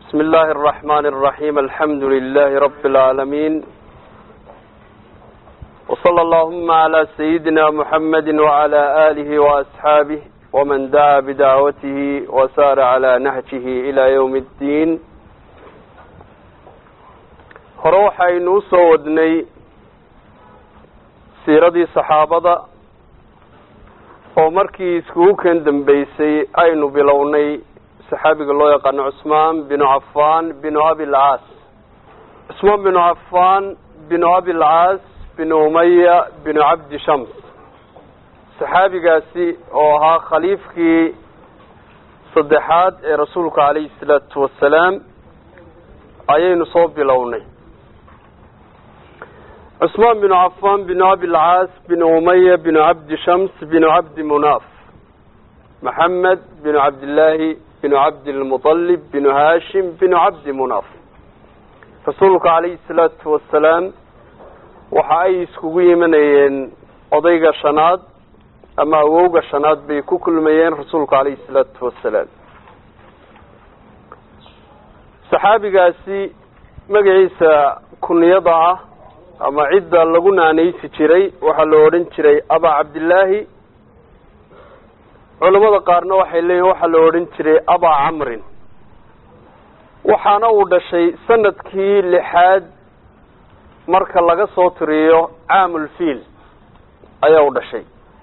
بسم الله الرحمن الرحيم الحمد لله رب العالمين وصلى اللهم على سيدنا محمد وعلى آله وأصحابه ومن دعا بدعوته وسار على نهجه إلى يوم الدين hore waxaynu usoo wadnay siiradii saxaabada oo markii iskugu kan dambeysay aynu bilownay saxaabiga loo yaqaano cusmaan binu cafan binu abilcaas cusmaan binu cafan binu abilcaas binu umaya binu cabdi shams saxaabigaasi oo ahaa khaliifkii saddexaad ee rasuulka calayhi salaatu wasalaam ayaynu soo bilownay cusmaan binu cafan binu abilcaas binu umaya binu cabdi shams binu cabdi munaaf maxamed binu cabdillaahi binu cabdilmuطalib binu haashim binu cabdi munaaf rasuulka calayhi salaatu wasalaam waxa ay iskugu yimanayeen odayga shanaad ama awowga shanaad bay ku kulmayeen rasuulka calayhi salaatu wasalaam saxaabigaasi magaciisa kuniyada ah ama cidda lagu naanaysi jiray waxaa la odhan jiray abaa cabdillaahi culamada qaarna waxay leeyihin waxaa la odhan jiray abaa camrin waxaana uu dhashay sanadkii lixaad marka laga soo tiriyo caamulfiil ayaa u dhashay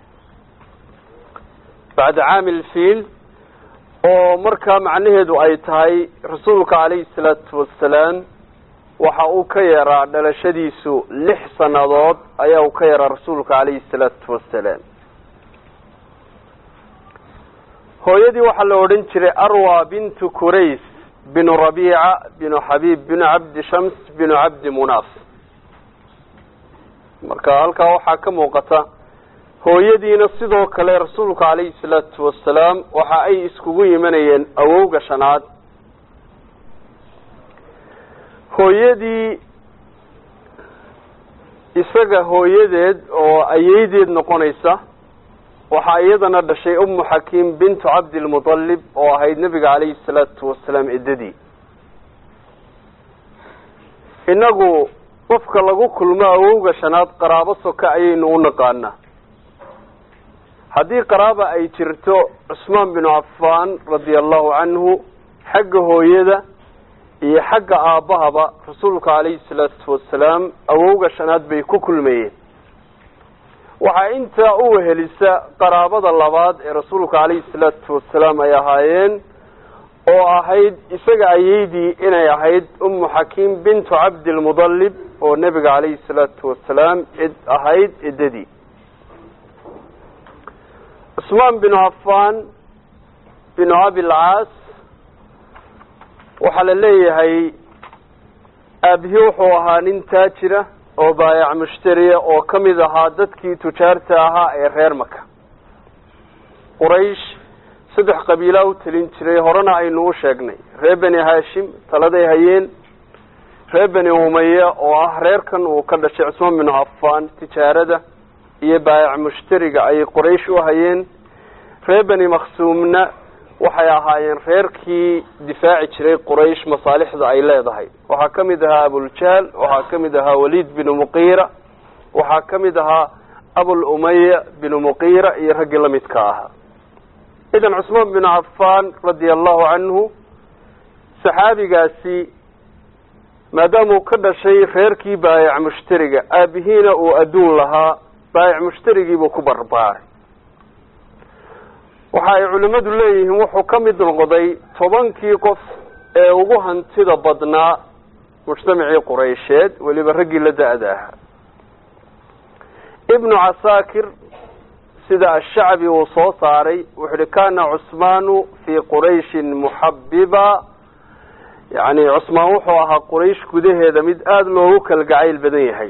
bacda caamilfiil oo markaa macnaheedu ay tahay rasuulka calayhi salaatu wasalaam waxa uu ka yaraa dhalashadiisu lix sannadood ayaa uu ka yaraa rasuulka calayhi salaatu wasalaam hooyadii waxaa la odhan jiray arwa bintu kurays binu rabiica binu xabiib binu cabdi shams binu cabdi munaaf marka halkaa waxaa ka muuqata hooyadiina sidoo kale rasuulka calayhi salaatu wasalaam waxa ay iskugu yimanayeen awowga shanaad hooyadii isaga hooyadeed oo ayeydeed noqonaysa waxaa iyadana dhashay umu xakiim bintu cabdilmuطalib oo ahayd nebiga calayhi salaatu wasalaam eddadii innagu qofka lagu kulmo awowga shanaad qaraabo soka ayaynu u naqaanaa haddii qaraaba ay jirto cusmaan binu cafan radia allahu canhu xagga hooyada iyo xagga aabbahaba rasuulka calayhi salaatu wasalaam awowga shanaad bay ku kulmayeen waxaa intaa u wehelisa qaraabada labaad ee rasuulka calayhi salaatu wasalaam ay ahaayeen oo ahayd isaga ayeydii inay ahayd umu xakiim bintu cabdilmudalib oo nebiga calayhi salaatu wasalaam id ahayd eddadii cusmaan binu cafan binu abilcaas waxaa la leeyahay aabihii wuxuu ahaa nin taajira oo baayac mushtariya oo ka mid ahaa dadkii tujaarta ahaa ee reer maka quraysh saddex qabiilaa u telin jiray horena aynu u sheegnay reer beni haashim taladay hayeen reer beni umaya oo ah reerkan uu ka dhashay cusmaan binu cafan tijaarada iyo baayac mushtariga ayay quraysh u hayeen reer beni maksuumna waxay ahaayeen reerkii difaaci jiray quraysh masaalixda ay leedahay waxaa ka mid ahaa abuljahl waxaa ka mid ahaa waliid binu muqiira waxaa ka mid ahaa abul umaya binu muqiira iyo raggii lamidka ahaa idan cusmaan binu cafan radia allahu canhu saxaabigaasi maadaama uu ka dhashay reerkii baayac mushtariga aabihiina uu adduun lahaa baayac mushtarigiibuu ku barbaaray waxa ay culimmadu leeyihiin wuxuu ka mid noqday tobankii qof ee ugu hantida badnaa mujtamacii quraysheed weliba raggii la da-da ahaa ibnu casaakir sida ashacbi uu soo saaray wuxu uhi kana cusmaanu fii qurayshin muxabiba yani cusmaan wuxuu ahaa quraysh gudaheeda mid aada loogu kalgacayl badan yahay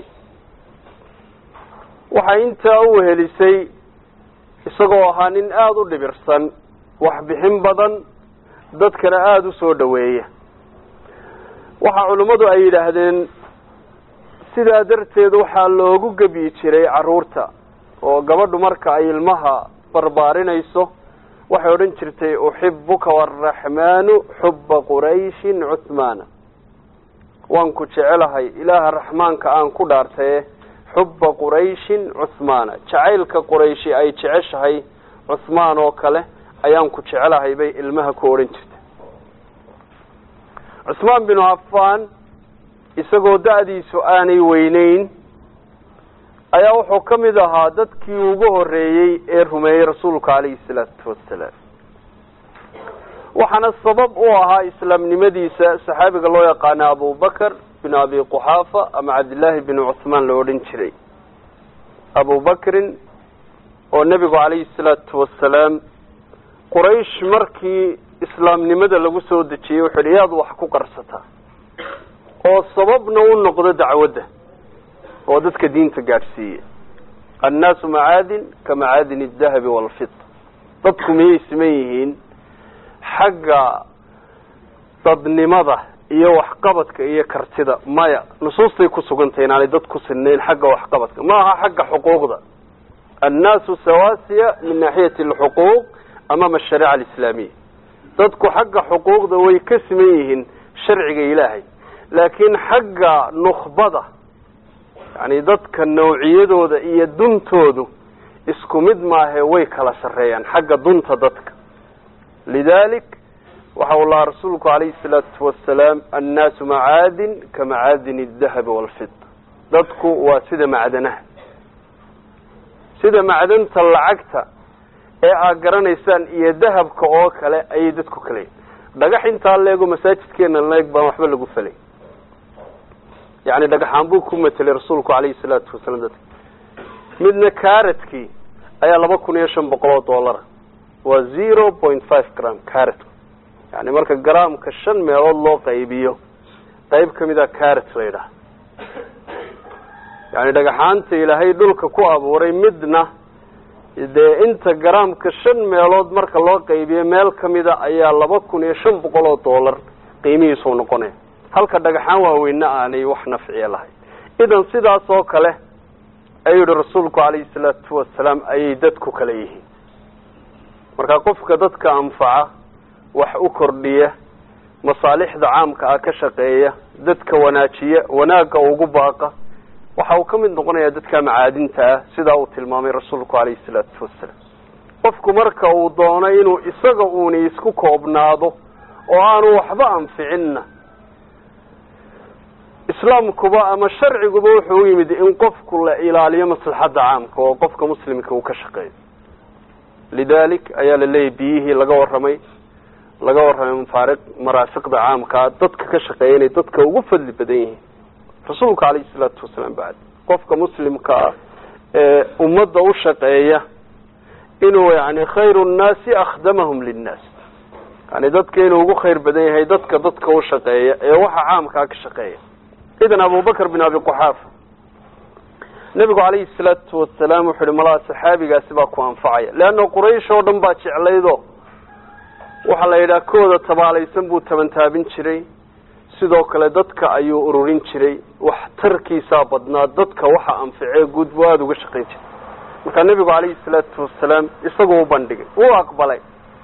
waxay intaa u wehelisay isagoo ahaa nin aada u dhibirsan waxbixin badan dadkana aada u soo dhoweeya waxaa culimmadu ay yidhaahdeen sidaa darteed waxaa loogu gebyi jiray carruurta oo gabadhu marka ay ilmaha barbaarinayso waxay odhan jirtay uxibuka waraxmaanu xuba qurayshin cuhmaana waan ku jecelahay ilaaha raxmaanka aan ku dhaartaye xuba qurayshin cuhmaana jacaylka qurayshi ay jeceshahay cuhmaan oo kale ayaan ku jecelahay bay ilmaha ku odhan jirtay cusmaan binu cafaan isagoo da-diisu aanay weyneyn ayaa wuxuu ka mid ahaa dadkii ugu horeeyey ee rumeeyey rasuulka calayhi salaatu wasalaam waxaana sabab u ahaa islaamnimadiisa saxaabiga loo yaqaana abubakar bin abi quxaafa ama cabdillaahi bin cuhmaan la odhan jiray abubakrin oo nebigu calayhi salaatu wasalaam quraysh markii islaamnimada lagu soo dejiyey wuxuu yidhi yaad wax ku qarsataa oo sababna u noqdo dacwadda oo dadka diinta gaadhsiiya annaasu macaadin ka macaadin adahabi waalfida dadku miyay siman yihiin xagga dadnimada iyo waxqabadka iyo kartida maya nusuustay ku sugantay inaanay dad ku sinnayn xagga waxqabadka ma aha xagga xuquuqda annaasu sawaasiya min naaxiyati alxuquuq amaama ashariica alislaamiya dadku xagga xuquuqda way ka siman yihiin sharciga ilaahay laakiin xagga nukbada yani dadka nawciyadooda iyo duntoodu isku mid maahe way kala sarreeyaan xagga dunta dadka lidalik waxa uu lahaa rasuulku calayhi salaatu wasalaam annaasu macaadin ka macaadin adahabi waalfida dadku waa sida macdanaha sida macdanta lacagta ee aad garanaysaan iyo dahabka oo kale ayay dadku kaleyihin dhagax intaa leego masaajidkeena leeg baan waxba lagu felay yani dhagaxaan buu ku matelay rasuulku calayhi salaatu wasalaam dadka midna karadkii ayaa laba kun iyo shan boqol oo dollara waa zero point five gram caratku yani marka gramka shan meelood loo qaybiyo qayb kamid a carat la yidhaha yani dhagaxaanta ilaahay dhulka ku abuuray midna dee inta gramka shan meelood marka loo qaybiyo meel kamida ayaa laba kun iyo shan boqol oo dollar qiimihiisuu noqonaya halka dhagaxaan waaweynna aanay wax nafciya lahayn idan sidaas oo kale ayuu yihi rasuulku calayhi salaatu wasalaam ayay dadku kale yihiin marka qofka dadka anfaca wax u kordhiya masaalixda caamka ah ka shaqeeya dadka wanaajiya wanaagga ugu baaqa waxa uu ka mid noqonayaa dadka macaadinta ah sidaa uu tilmaamay rasuulku calayhi salaatu wasalaam qofku marka uu doono inuu isaga uuni isku koobnaado oo aanu waxba anficinna islaamkuba ama sharciguba wuxuu u yimid in qofku la ilaaliyo maslaxadda caamka oo qofka muslimka uu ka shaqeeyo lidalik ayaa la leeyahy biyihii laga warramay laga warramay mafaariq maraafiqda caamkaa dadka ka shaqeeya inay dadka ugu fadli badan yihiin rasuulka calayhi salaatu wasalaam bacd qofka muslimka ah ee ummadda u shaqeeya inuu yani khayru nnaasi akhdamahum linnaas yani dadka inuu ugu khayr badan yahay dadka dadka u shaqeeya ee waxa caamkaa ka shaqeeya idan abubakr bin abi quxaafa nebigu calayhi salaatu wasalaam wuxu uhi malaa saxaabigaasi baa ku anfacaya leanna quraysh oo dhan baa jeclaydo waxaa la yidhaha kooda tabaalaysan buu tabantaabin jiray sidoo kale dadka ayuu ururin jiray wax tarkiisaa badnaa dadka waxa anficee guud buu aada uga shaqayn jiray markaa nebigu calayhi salaatu wasalaam isagu u bandhigay wuu aqbalay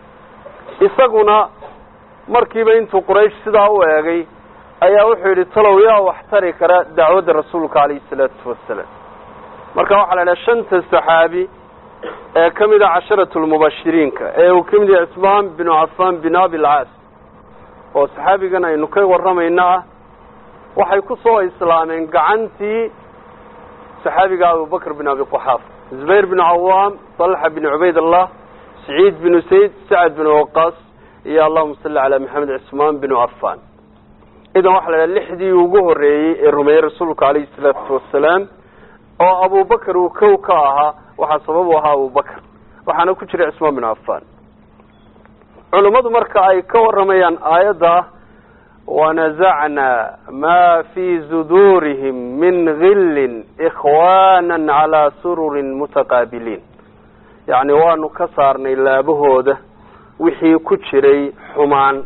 isaguna markiiba intuu quraysh sidaa u eegay ayaa wuxuu yidhi talow yaa wax tari kara dacwadda rasuulka calayhi salaatu wasalaam marka waxaa la idhaha shanta saxaabi ee ka mid a casharatu lmubashiriinka ee uu ka mid yahay cusmaan binu cafaan bin abilcaas oo saxaabigan aynu ka warramayna ah waxay ku soo islaameen gacantii saxaabiga abubakr bin abi quxaafa zubayr bin cawaam talxa bin cubayd allah saciid binu sayd sacad bin waqaas iyo allahuma salli calaa maxamed cusmaan binu cafaan idan waxaa la idhaha lixdii ugu horreeyey ee rumeeyey rasuulka calayhi salaatu wasalaam oo abubakar uu kow ka ahaa waxaa sabab u ahaa abubakar waxaana ku jiray cusmaan bin cafaan culummadu marka ay ka warramayaan aayadda wanazacnaa maa fii suduurihim min gillin ikhwaana calaa sururin mutaqaabiliin yacni waanu ka saarnay laabahooda wixii ku jiray xumaan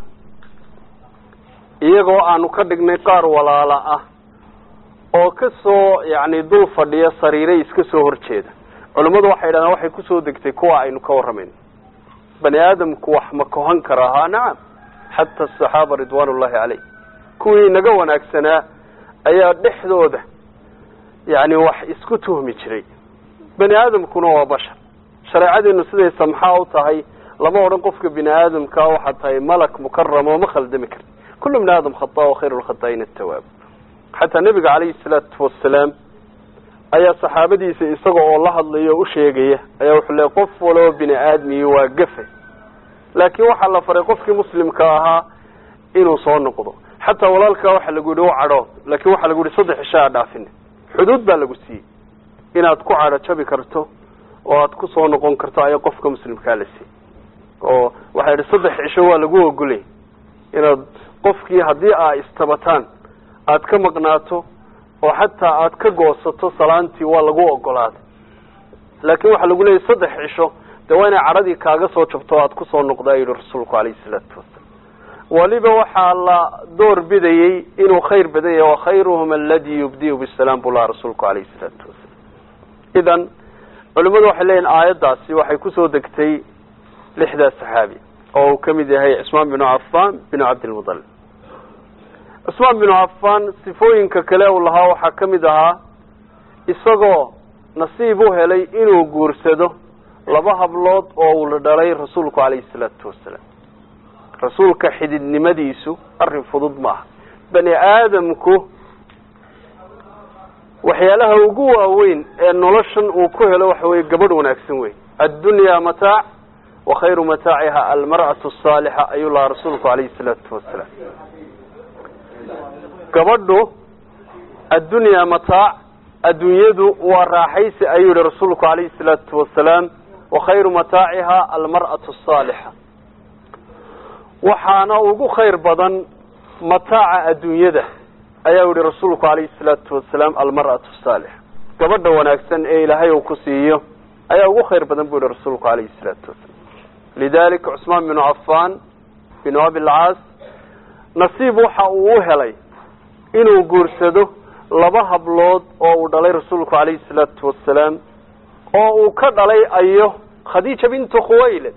iyagoo aanu ka dhignay qaar walaala ah oo ka soo yacni dul fadhiya sariiray iska soo horjeeda culummadu waxay yidhahdaan waxay kusoo degtay kuwa aynu ka warramayno bani aadamku wax ma kohan kara haa nacam xata asaxaaba ridwaan ullahi caleyh kuwii naga wanaagsanaa ayaa dhexdooda yani wax isku tuhmi jiray bani aadamkuna waa bashar shareecadeenu siday samxaa u tahay lama odhan qofka bini aadamkaa waxaad tahay malak mukaram oo ma khaldami karti kullu bni aadam khata wa khayru lkhataain atawaab xataa nebiga calayhi salaatu wasalaam ayaa saxaabadiisa isaga oo la hadlaya o u sheegaya ayaa wuxuu leey qof waloo bini aadmiyi waa gafe laakiin waxaa la faray qofkii muslimka ahaa inuu soo noqdo xataa walaalkaa waxaa lagu yihi u cadho laakin waxaa lagu yihi saddex cisho aa dhaafine xuduud baa lagu siiyey inaad ku cadho jabi karto oo aad ku soo noqon karto ayaa qofka muslimkaa la siiyey oo waxaa yidhi saddex cisho waa lagu ogolay inaad qofkii haddii aa istabataan aad ka maqnaato oo xataa aad ka goosato salaantii waa lagu ogolaaday laakin waxaa lagu leeyahy saddex cisho dee waa inay cadhadii kaaga soo jabto o aad kusoo noqda yihi rasuulku calayhi salaatu wasalaam waliba waxaa la door bidayey inuu khayr badan yahay wakhayruhum aladi yubdiu bisalaam buu laha rasuulku calayhi salaatu wasalaam idan culimmadu waxay leeyihin aayaddaasi waxay kusoo degtay lixdaa saxaabi oo uu ka mid yahay cismaan binu cafan binu cabdilmutalib cismaan binu cafan sifooyinka kale uu lahaa waxaa ka mid ahaa isagoo nasiib u helay inuu guursado laba hablood oo uu la dhalay rasuulku calayhi salaatu wasalaam rasuulka xididnimadiisu arrin fudud ma aha bani aadamku waxyaalaha ugu waaweyn ee noloshan uu ku helo waxa weye gabadh wanaagsan wey addunyaa mataac wa khayru mataaciha almar'atu asaalixa ayuu lahaa rasuulku calayhi salaatu wasalaam gabadhu addunyaa mataac adduunyadu waa raaxaysi ayuu yihi rasuulku calayhi salaatu wasalaam wa khayru mataaciha almar'atu asaalixa waxaana ugu khayr badan mataaca adduunyada ayaa yihi rasuulku calayhi salaatu wasalaam almar'atu saalixa gabadha wanaagsan ee ilaahay uu ku siiyo ayaa ugu khayr badan buu yihi rasuulku calayhi salaatu wasalaam lidalika cusmaan binu cafan binu abilcaas nasiib waxa uu u helay inuu guursado laba hablood oo uu dhalay rasuulku calayhi salaatu wasalaam oo uu ka dhalay ayo khadiija bintu khuwaylid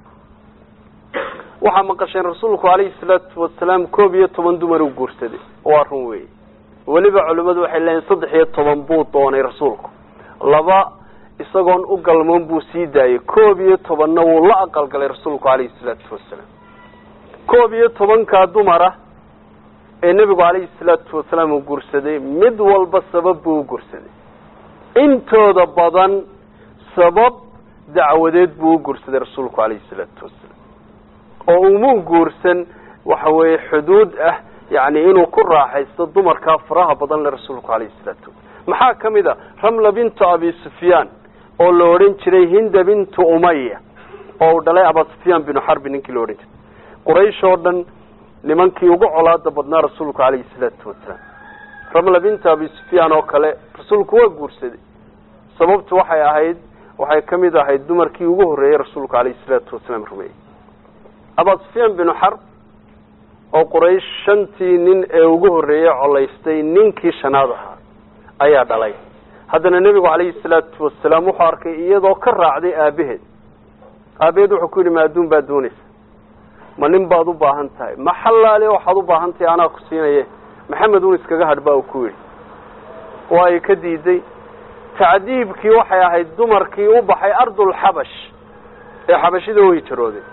waxaa maqasheen rasuulku calayhi salaatu wasalaam koob iyo toban dumar uu guursaday waa run weeye weliba culimmadu waxay leeyihin saddex iyo toban buu doonay rasuulku laba isagoon u galmoon buu sii daayey koob iyo tobanna wuu la aqalgalay rasuulku calayhi salaatu wasalaam koob iyo tobankaa dumara ee nebigu calayhi salaatu wasalaam uu guursaday mid walba sabab buu u guursaday intooda badan sabab dacwadeed buu u guursaday rasuulku calayhi salaatu wasalaam oo umuu guursan waxa weeye xuduud ah yani inuu ku raaxaysto dumarkaa faraha badan le rasuulku calayhi salaatu wasalam maxaa ka mid a ramla bintu abi sufyaan oo la odhan jiray hinda bintu umaya oo uu dhalay aba sufyaan binu xarbi ninkii la odhan jiray quraysh oo dhan nimankii ugu colaada badnaa rasuulku calayhi salaatu wasalaam ramla bintu abi sufyaan oo kale rasuulku waa guursaday sababtu waxay ahayd waxay ka mid ahayd dumarkii ugu horreeyey rasuulku calayhi salaatu wasalaam rumeeyey aba sufyaan binu xarb oo quraysh shantii nin ee ugu horreeyey colaystay ninkii shanaad ahaa ayaa dhalay haddana nebigu calayhi salaatu wasalaam wuxuu arkay iyadoo ka raacday aabaheed aabaheed wuxuu ku yidhi ma adduun baad doonaysa ma nin baad u baahan tahay ma xallaale waxaad u baahan tahay anaa ku siinaye maxamed un iskaga hadh baa uu ku yidhi waa ay ka diiday tacdiibkii waxay ahayd dumarkii u baxay ardulxabash ee xabashida u hijrooday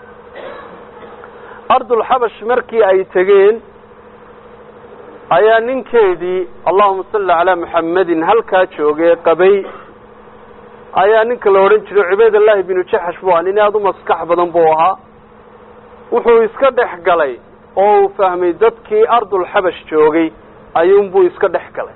ardulxabash markii ay tegeen ayaa ninkeedii allahuma salli calaa muxammedin halkaa joogay qabay ayaa ninka la odhan jiray cubaydallahi binu jaxash buu ahaa nin aada u maskax badan buu ahaa wuxuu iska dhex galay oo uu fahmay dadkii ardulxabash joogay ayuunbuu iska dhex galay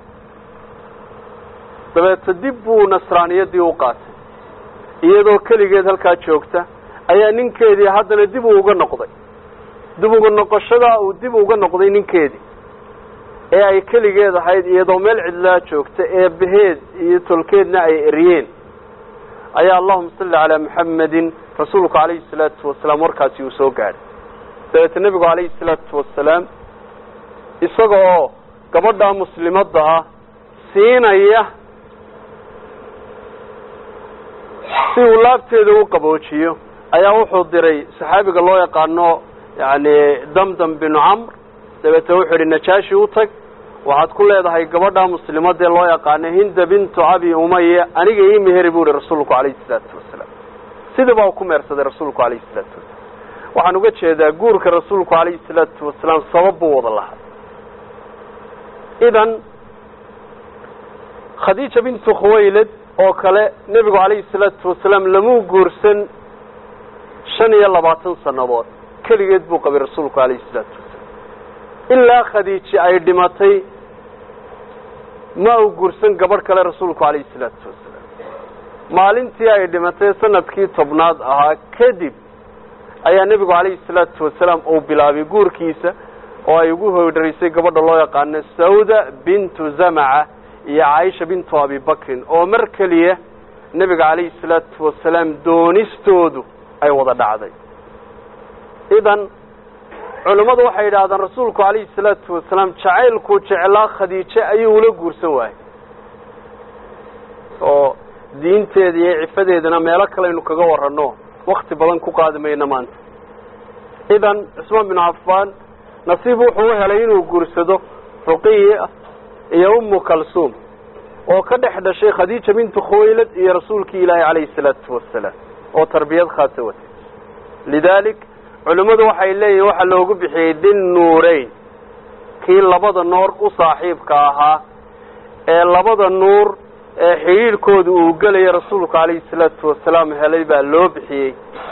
dabeeta dib buu nasraaniyadii u qaatay iyadoo keligeed halkaa joogta ayaa ninkeedii haddana dib uu uga noqday dib uga noqoshadaa uu dib uga noqday ninkeedii ee ay keligeed ahayd iyadoo meel cidlaa joogta ee baheed iyo tolkeedna ay eryeen ayaa allahuma salli calaa muxammedin rasuulku calayhi salaatu wasalaam warkaasi uu soo gaadhay dabeeta nebigu calayhi salaatu wasalaam isaga oo gabadhaa muslimadda ah siinaya si uu laabteeda u qaboojiyo ayaa wuxuu diray saxaabiga loo yaqaano yani damdam binu camr dabeete wuxuu yihi najaashi u tag waxaad ku leedahay gabadha muslimadee loo yaqaano hinda bintu abi umaya aniga ii meheri bu ihi rasuulku calayhi salaatu wasalaam sidii baa ku meersaday rasuulku calayhi salaatu wasalaam waxaan uga jeedaa guurka rasuulku calayhi salaatu wasalaam sabab buu wada lahaa idan khadiija bintu khuwaylad oo kale nebigu calayhi salaatu wasalaam lamuu guursan shan iyo labaatan sannadood keligeed buu qabay rasuulku calayhi salaatu wasalaam ilaa khadiiji ay dhimatay ma uu guursan gabadh kale rasuulku calayhi salaatu wasalaam maalintii ay dhimatay sanadkii tobnaad ahaa kadib ayaa nebigu calayhi salaatu wasalaam uu bilaabay guurkiisa oo ay ugu hoydharisay gabadha loo yaqaano sawda bintu zamaca iyo caaisha bintu abibakrin oo mar keliya nebiga calayhi salaatu wasalaam doonistoodu ay wada dhacday idan culimmadu waxay yidhahdaan rasuulku calayhi salaatu wasalaam jacaylkuu jeclaa khadiije ayuu ula guursan waayey oo diinteeda iyo cifadeedana meelo kaleaynu kaga warranno wakti badan ku qaadi mayno maanta idan cusmaan binu cafaan nasiib wuxuu u helay inuu guursado ruqiya iyo ummu kalsuum oo ka dhex dhashay khadiija bintu khuwaylad iyo rasuulkii ilaahi calayhi salaatu wasalaam oo tarbiyad khaasa watay lidaalik culimmadu waxay leeyihin waxaa loogu bixiyey din nuureyn kii labada noor u saaxiibka ahaa ee labada nuur ee xidhiidhkooda uu gelaya rasuulku calayhi salaatu wasalaam helay baa loo bixiyey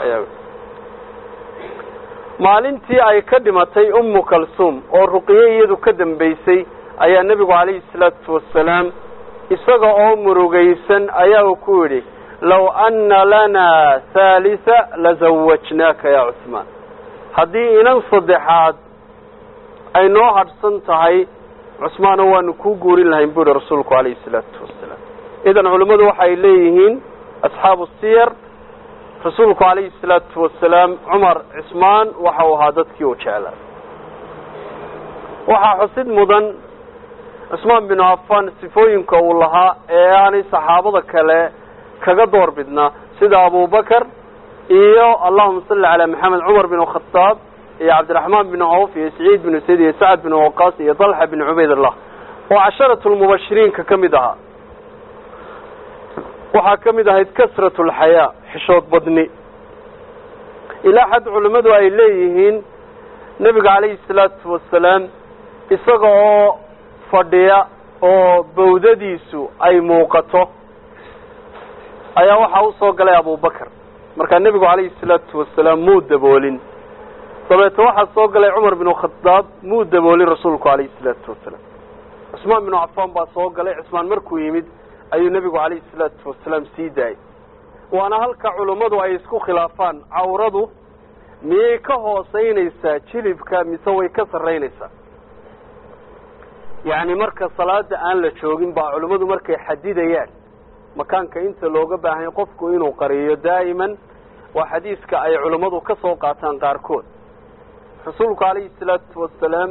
maalintii ay ka dhimatay ummu kalsuum oo ruqiye iyadu ka dambaysay ayaa nebigu calayhi salaatu wasalaam isaga oo murugaysan ayaa uu ku yidhi low anna lanaa haalisa lazawajnaaka ya cusmaan haddii inan saddexaad ay noo hadhsan tahay cusmaano waanu kuu guurin lahayn bu yihi rasuulku calayhi salaatu wasalaam idan culimmadu waxay leeyihiin asxaabu siyar rasuulku calayhi salaatu wasalaam cumar cismaan waxa uu ahaa dadkii uu jeclaa waxaa xusid mudan cusmaan binu cafaan sifooyinka uu lahaa ee aanay saxaabada kale kaga door bidnaa sida abubakar iyo allahuma salli calaa maxamed cumar bin khataab iyo cabdiraxmaan bin cawf iyo saciid bin sayd iyo sacad bin waqaas iyo dalxa bin cubaydallah oo casharatu lmubashiriinka ka mid ahaa waxaa ka mid ahayd kasrat lxayaa xishood badni ilaa xad culimmadu ay leeyihiin nebiga calayhi salaatu wasalaam isaga oo fadhiya oo bawdadiisu ay muuqato ayaa waxaa usoo galay abubakar markaa nebigu calayhi salaatu wasalaam muu daboolin dabeete waxaa soo galay cumar binu khadaab muu daboolin rasuulku calayhi salaatu wasalaam cusmaan binu cafaan baa soo galay cusmaan markuu yimid ayuu nebigu calayhi salaatu wasalaam sii daayay waana halka culummadu ay isku khilaafaan cawradu miyay ka hooseynaysaa jilibka mise way ka sarraynaysaa yacni marka salaada aan la joogin baa culimmadu markay xadidayaan makaanka inta looga baahanya qofku inuu qariyo daa'iman waa xadiiska ay culimmadu ka soo qaataan qaarkood rasuulku calayhi salaatu wasalaam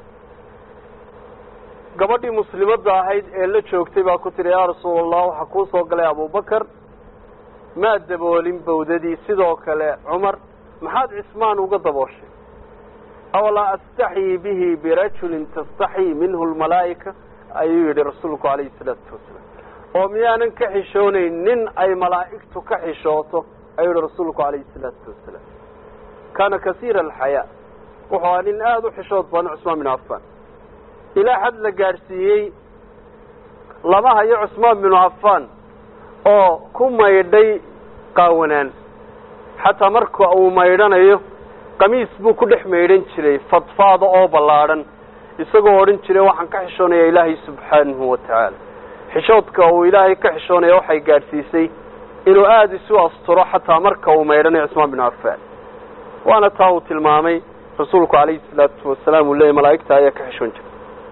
gabadhii muslimadda ahayd ee la joogtay baa ku tiri yaa rasuul allah waxaa kuu soo galay abubakar maa daboolin bawdadii sidoo kale cumar maxaad cismaan uga dabooshay awlaa astaxyii bihi birajulin tastaxyii minhu lmalaa'ika ayuu yidhi rasuulku calayhi salaatu wasalaam oo miyaanan ka xishoonayn nin ay malaa'igtu ka xishooto ayuu yihi rasuulku calayhi salaatu wasalaam kaana kasiira alxayaa wuxuu ahaa nin aada u xishood badan cusmaan binu cafaan ilaa xad la gaadhsiiyey lama hayo cusmaan binu cafaan oo ku maydhay qaawanaan xataa marka uu maydhanayo qamiis buu ku dhex maydhan jiray fadfaada oo ballaadhan isagoo odhan jiray waxaan ka xishoonayaa ilaahay subxaanahu wa tacaala xishoodka uu ilaahay ka xishoonaya waxay gaadhsiisay inuu aada isu asturo xataa marka uu maydhanayo cusmaan binu cafaan waana taa uu tilmaamay rasuulku calayhi salaatu wasalaam uu leeyay malaa'igta ayaa ka xishoon jiray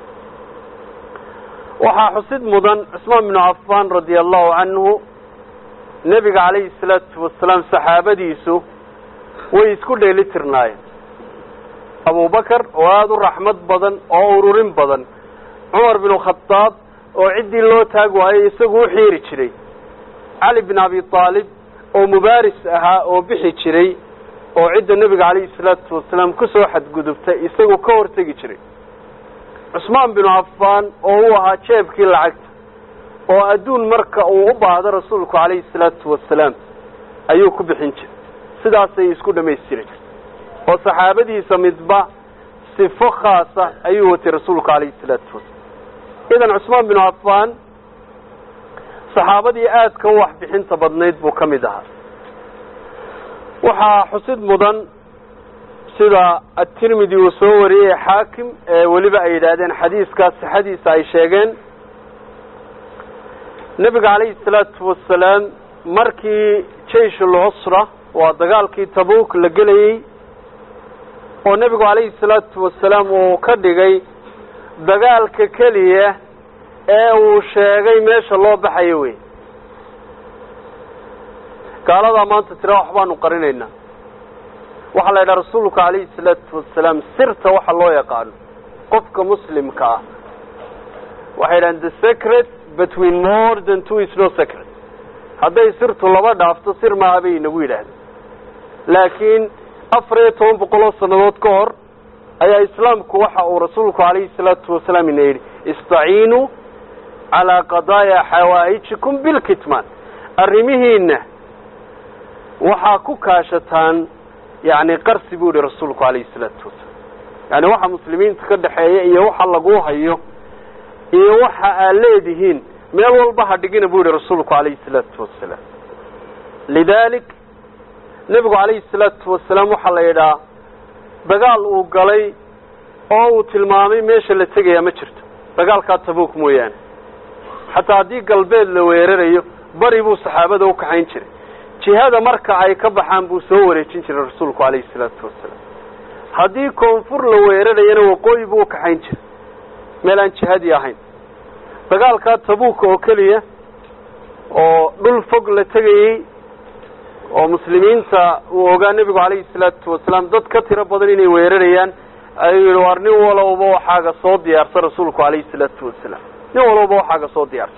waxaa xusid mudan cusmaan binu cafaan radia allahu canhu nebiga calayhi salaatu wasalaam saxaabadiisu way isku dheeli tirnaayeen abubakar oo aada u raxmad badan oo ururin badan cumar binu khadaab oo ciddii loo taag waayey isagu u xiiri jiray cali bin abi aalib oo mubaaris ahaa oo bixi jiray oo cidda nebiga calayhi salaatu wasalaam kusoo xadgudubtay isagoo ka hortegi jiray cusmaan binu cafaan oo uu ahaa jeebkii lacagta oo adduun marka uu u baahdo rasuulku calayhi salaatu wasalaam ayuu ku bixin jiray sidaasay isku dhamaystireen oo saxaabadiisa midba sifo khaasa ayuu watay rasuulku calayhi salaatu wasalaam idan cusmaan binu cafaan saxaabadii aadka u waxbixinta badnayd buu ka mid ahaa waxaa xusid mudan sida atirmidi uu soo wariyey xaakim ee weliba ay yidhaahdeen xadiiskaas sixadiisa ay sheegeen nebiga calayhi salaatu wasalaam markii jayshul cusra waa dagaalkii tabuuk la gelayey oo nebigu calayhi salaatu wasalaam uu ka dhigay dagaalka keliya ee uu sheegay meesha loo baxayo wey gaaladaa maanta tira waxbaanu qarinaynaa waxaa la yidhaha rasuulku calayhi salaatu wasalaam sirta waxa loo yaqaano qofka muslimka ah waxay yidhahan the secret between more than two is no secret hadday sirtu laba dhaafto sir maaha bay inagu yidhaahdeen laakiin afar iyo toban boqol oo sannadood ka hor ayaa islaamku waxa uu rasuulku calayhi salaatu wasalaam ina yidhi istaciinuu calaa qadaaya xawaa'ijikum bilkitmaan arrimihiina waxaa ku kaashataan yani qarsi buu yihi rasuulku calayhi salaatu wasalaam yani waxa muslimiinta ka dhexeeya iyo waxa lagu hayo iyo waxa aad leedihiin meel walba ha dhigina buu yihi rasuulku calayhi salaatu wasalaam lidalik nebigu calayhi salaatu wasalaam waxaa la yidhaha dagaal uu galay oo uu tilmaamay meesha la tegayaa ma jirto dagaalkaa tabuuk mooyaane xataa haddii galbeed la weerarayo bari buu saxaabada u kaxayn jiray jihada marka ay ka baxaan buu soo wareejin jiray rasuulku calayhi salaatu wasalaam haddii koonfur la weerarayana waqooyi buu u kaxayn jiray meel aan jihadii ahayn dagaalkaa tabuuka oo keliya oo dhul fog la tegayey oo muslimiinta uu ogaa nebigu calayhi salaatu wasalaam dad ka tiro badan inay weerarayaan ayuu yihi war nin walowba waxaaga soo diyaarsa rasuulku calayhi salaatu wasalaam nin walowba waxaaga soo diyaarsa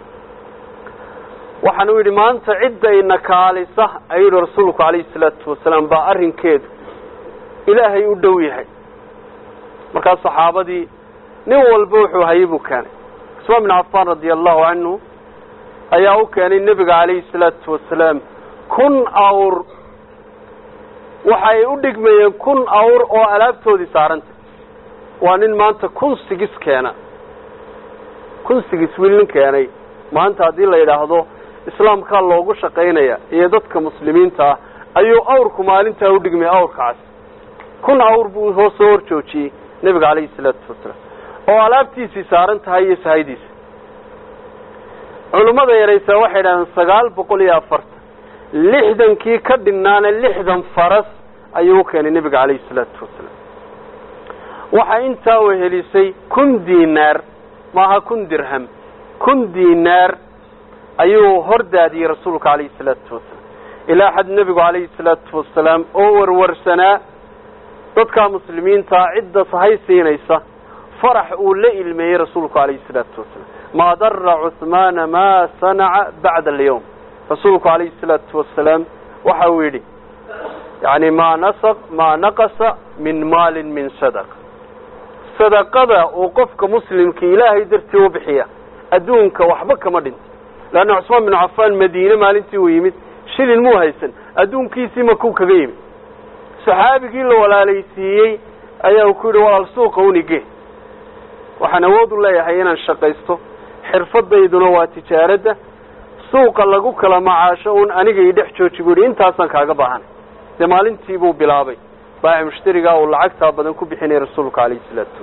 waxaan u yidhi maanta cidda ina kaalisa ayuu yihi rasuulku calayhi salaatu wasalaam baa arrinkeedu ilaahay u dhow yahay markaas saxaabadii nin walba wuxuu hayay buu keenay cusmaan bin cafaan radia allahu canhu ayaa u keenay nebiga calayhi salaatu wasalaam kun awr waxa ay u dhigmayeen kun awr oo alaabtoodii saaranta waa nin maanta kun sigis keena kun sigis wiil nin keenay maanta haddii la yidhaahdo islaamkaa loogu shaqaynaya iyo dadka muslimiinta ah ayuu awrku maalintaa u dhigmay awrkaas kun awr buu hoo soo hor joojiyey nebiga calayhi salaatu wasalaam oo alaabtiisii saaran tahay iyo sahaydiisa culummada yaraysaa waxay idhahdeen sagaal boqol iyo afartan lixdankii ka dhinnaana lixdan faras ayuu u keenay nebiga calayhi salaatu wasalaam waxaa intaa wehelisay kun diinaar maaha kun dirham kun diinaar ayuu hor daadiyey rasuulka calayhi salaatu wasalaam ilaa xad nebigu calayhi salaatu wasalaam oo warwarsanaa dadkaa muslimiintaa cidda sahay siinaysa farax uu la ilmeeyey rasuulku calayhi salaatu wasalaam maa dara cuhmaana maa sanaca bacda alyawm rasuulku calayhi salaatu wasalaam waxa uu yidhi yani maa nasaq maa naqasa min maalin min sadaqa sadaqada uu qofka muslimkii ilaahay dartii u bixiya adduunka waxba kama dhinto leanna cusmaan binu cafaan madiine maalintii uu yimid shilin muu haysan adduunkiisii makuu kaga yimid saxaabigii la walaalaysiiyey ayaa ku yidhi walaal suuqa unige waxaan awood u leeyahay inaan shaqaysto xirfadayduna waa tijaaradda suuqa lagu kala macaasho un aniga ii dhex jooji buu yidhi intaasaan kaaga baahanay dee maalintii buu bilaabay baaci mushtarigaa uu lacagtaa badan ku bixinaya rasuulka calayhi salaatu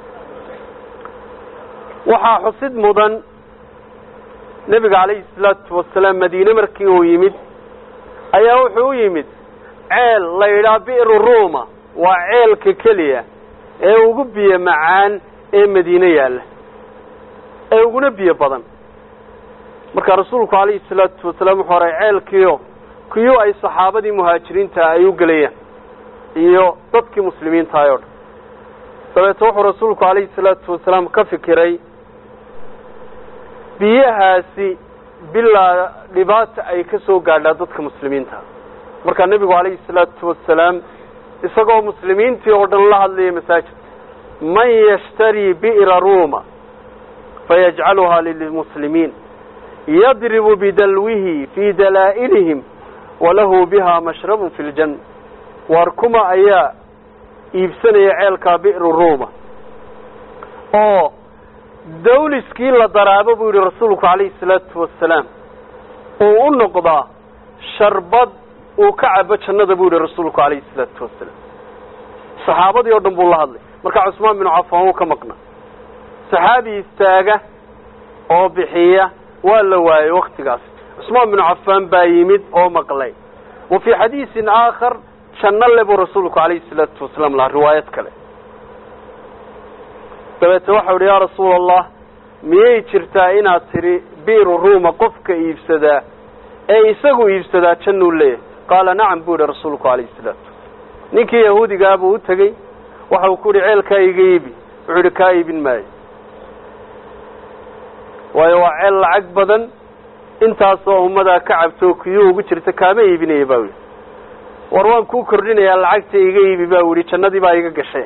wasalaam waxaa xusid mudan nebiga calayhi salaatu wasalaam madiine markii uu yimid ayaa wuxuu u yimid ceel la yidhaha bi'ru ruuma waa ceelka keliya ee ugu biyo macaan ee madiine yaalla ee uguna biyo badan marka rasuulku calayhi salaatu wasalaam wuxuu horay ceelkiio kiyuu ay saxaabadii muhaajiriinta ay u gelayaan iyo dadkii muslimiintahay o dhan dabeete wuxuu rasuulku calayhi salaatu wasalaam ka fikiray biyahaasi bilaa dhibaata ay ka soo gaadhaa dadka muslimiinta markaa nebigu calayhi salaatu wasalaam isagoo muslimiintii oo dhan la hadlayay masaajid man yashtarii bi'ra ruuma fayajcaluhaa lilmuslimiin yadribu bidalwihi fii dalaa'ilihim walahu biha mashrabun fi ljanna waar kuma ayaa iibsanaya ceelkaa bi'ru ruuma oo dawliskii la daraabo buu yihi rasuulku calayhi salaatu wasalaam uu u noqdaa sharbad uu ka cabo jannada buu yihi rasuulku calayhi salaatu wasalaam saxaabadii oo dhan buu la hadlay markaa cusmaan binu cafaan wuu ka maqna saxaabi istaaga oo bixiya waa la waayey waktigaas cusmaan binu cafaan baa yimid oo maqlay wa fii xadiisin aakhar janno le buu rasuulku calayhi salaatu wasalaam lahaa riwaayad kale dabeete waxau ihi yaa rasuula allah miyay jirtaa inaad tidhi bi'ru ruuma qofka iibsadaa ee isagu iibsadaa jannuu leeyahay qaala nacam buu yihi rasuulku calayhi salaatu ninkii yahuudigaa buu u tegey waxa uu ku yihi ceelkaa iga iibi wuxuu yihi kaa iibin maayo waayo waa ceel lacag badan intaasoo ummadaa ka cabto kiyuu ugu jirta kaama iibinaya ba yihi war waan kuu kordhinayaa lacagta iga iibi ba u yihi jannadii baa iga gashay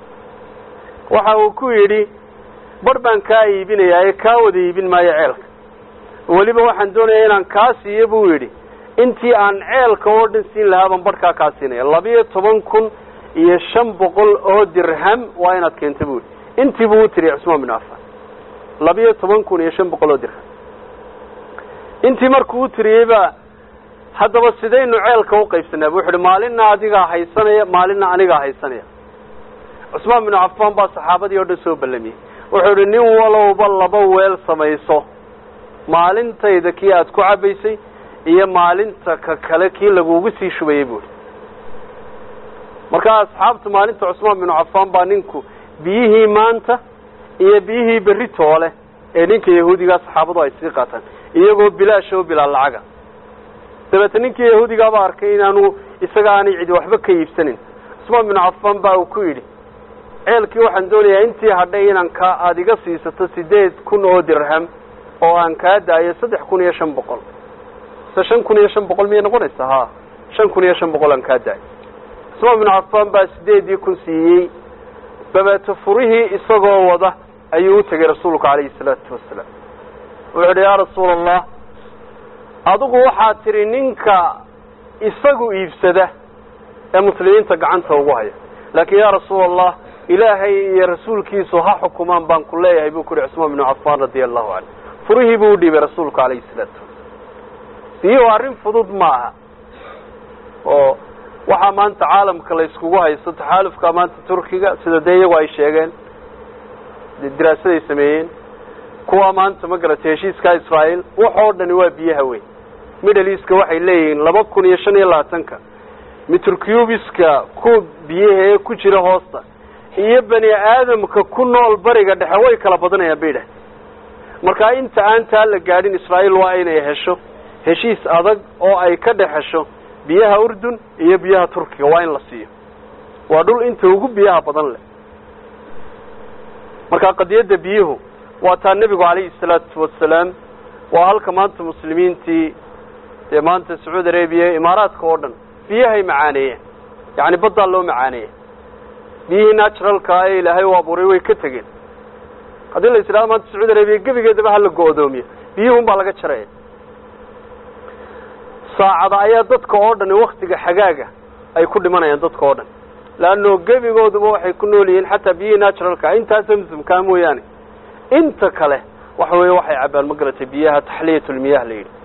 waxa uu ku yidhi bar baan kaa iibinayaa ee kaa wada iibin maayo ceelka weliba waxaan doonayaa inaan kaa siiyo buu yidhi intii aan ceelka oo dhan siin lahaa baan barhkaa kaa siinaya labiyo toban kun iyo shan boqol oo dirham waa inaad keenta buu yidhi intii buu u tiriya cusmaan bin cafan labiyo toban kun iyo shan boqol oo dirham intii markuu u tiriyey baa haddaba sidaynu ceelka uqaybsanaa bu wuxu uhi maalinna adigaa haysanaya maalinna anigaa haysanaya cusmaan binu cafaan baa saxaabadii oo dhan soo ballamiyey wuxuu idhi nin walowba laba weel samayso maalintayda kii aada ku cabaysay iyo maalinta ka kale kii lagugu sii shubayey buuhi markaa asxaabta maalinta cusmaan binu cafaan baa ninku biyihii maanta iyo biyihii berri toole ee ninka yahuudigaa saxaabadu ay sii qaataan iyagoo bilaash oo bilaa lacaga dabeete ninkii yahuudigaaba arkay inaanu isaga aanay cidi waxba ka iibsanin cusmaan binu cafaan baa uu ku yidhi ceelkii waxaan doonayaa intii hadhay inaan ka aada iga siisato sideed kun oo dirham oo aan kaa daayo saddex kun iyo shan boqol se shan kun iyo shan boqol miyay noqonaysaa ha shan kun iyo shan boqol aan kaa daayo cusmaan binu cafaan baa sideedii kun siiyey dabeete furihii isagoo wada ayuu u tegay rasuulku calayhi salaatu wasalaam wuxuu idhi yaa rasuula allah adigu waxaad tidhi ninka isagu iibsada ee muslimiinta gacanta ugu haya laakiin yaa rasuula allah ilaahay iyo rasuulkiisu ha xukumaan baan ku leeyahay buu ku yihi cusmaan binu cafaan radia allahu canhu furihii buu u dhiibay rasuulku calayhi salaatu wasalaam biyuhu arrin fudud ma aha oo waxaa maanta caalamka la iskugu haysto taxaalufka maanta turkiga sida dee iyagu ay sheegeen diraasaday sameeyeen kuwa maanta ma garatay heshiiska israael waxoo dhani waa biyaha weyn middle easka waxay leeyihiin laba kun iyo shan iyo labaatanka mitrcubiska ku biyaha ee ku jira hoosta iyo bani aadamka ku nool bariga dhexe way kala badanayaan bay idhahdeen markaa inta aan taa la gaadhin israael waa inay hesho heshiis adag oo ay ka dhex hesho biyaha urdun iyo biyaha turkiga waa in la siiyo waa dhul inta ugu biyaha badan leh markaa qadiyadda biyuhu waa taa nebigu calayhi salaatu wasalaam waa halka maanta muslimiintii dee maanta sacuudi arabiya imaaraadka oo dhan biyahay macaaneeyeen yacni baddaa loo macaaneeya biyihii naturalkaa ee ilaahay u abuuray way ka tegeen haddii la is idhahdo maanta sacuudi arabiya gebigeedaba hala go-doomiyo biyuhun baa laga jaraya saacada ayaa dadka oo dhan waktiga xagaaga ay ku dhimanayaan dadka oo dhan leanno gebigooduba waxay ku nool yihiin xataa biyihii naturalka intaa zamzamkaa mooyaane inta kale waxa weeye waxay cabbaan ma garatay biyaha taxliyatulmiyah la yidhi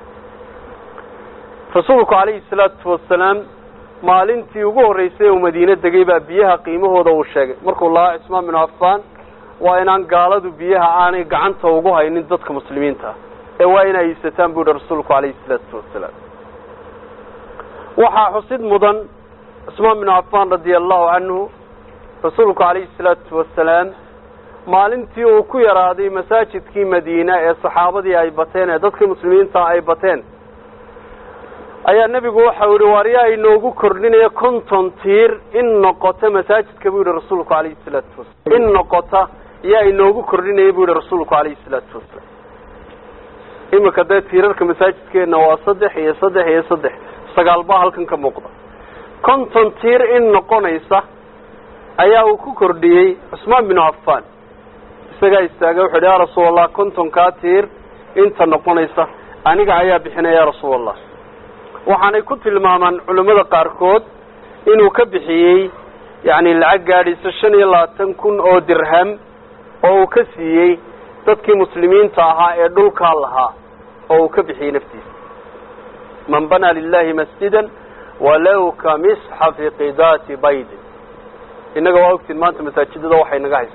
rasuulku calayhi salaatu wasalaam maalintii ugu horreysay uu madiine degay baa biyaha qiimahooda uu sheegay markuu lahaa cismaan binu cafaan waa inaan gaaladu biyaha aanay gacanta ugu haynin dadka muslimiinta ah ee waa inay iibsataan buu yihi rasuulku calayhi salaatu wasalaam waxaa xusid mudan cusmaan binu cafaan radia allahu canhu rasuulku calayhi salaatu wasalaam maalintii uu ku yaraaday masaajidkii madiina ee saxaabadii ay bateen ee dadkii muslimiinta ay bateen ayaa nebigu waxau yihi waar yaa inoogu kordhinaya konton tiir in noqota masaajidka buu yihi rasuulku calayhi salaatu wasalam in noqota yaa inoogu kordhinaya buu yihi rasuulku calayhi salaatu wasalaam imika dee tiirarka masaajidkeenna waa saddex iyo saddex iyo saddex sagaal baa halkan ka muuqda konton tiir in noqonaysa ayaa uu ku kordhiyey cusmaan binu cafaan isagaa istaagay wuxu yidhi yaa rasuul allah kontonkaa tiir inta noqonaysa aniga ayaa bixinaya ya rasuul allah waxaanay ku tilmaamaan culimmada qaarkood inuu ka bixiyey yacni lacag gaadhaysa shan iyo labaatan kun oo dirham oo uu ka siiyey dadkii muslimiinta ahaa ee dhulkaa lahaa oo uu ka bixiyey naftiisa man banaa lilahi masjidan walow ka misxafi qidaati baydin innaga waa ogtiin maanta masaajidada waxay naga haysa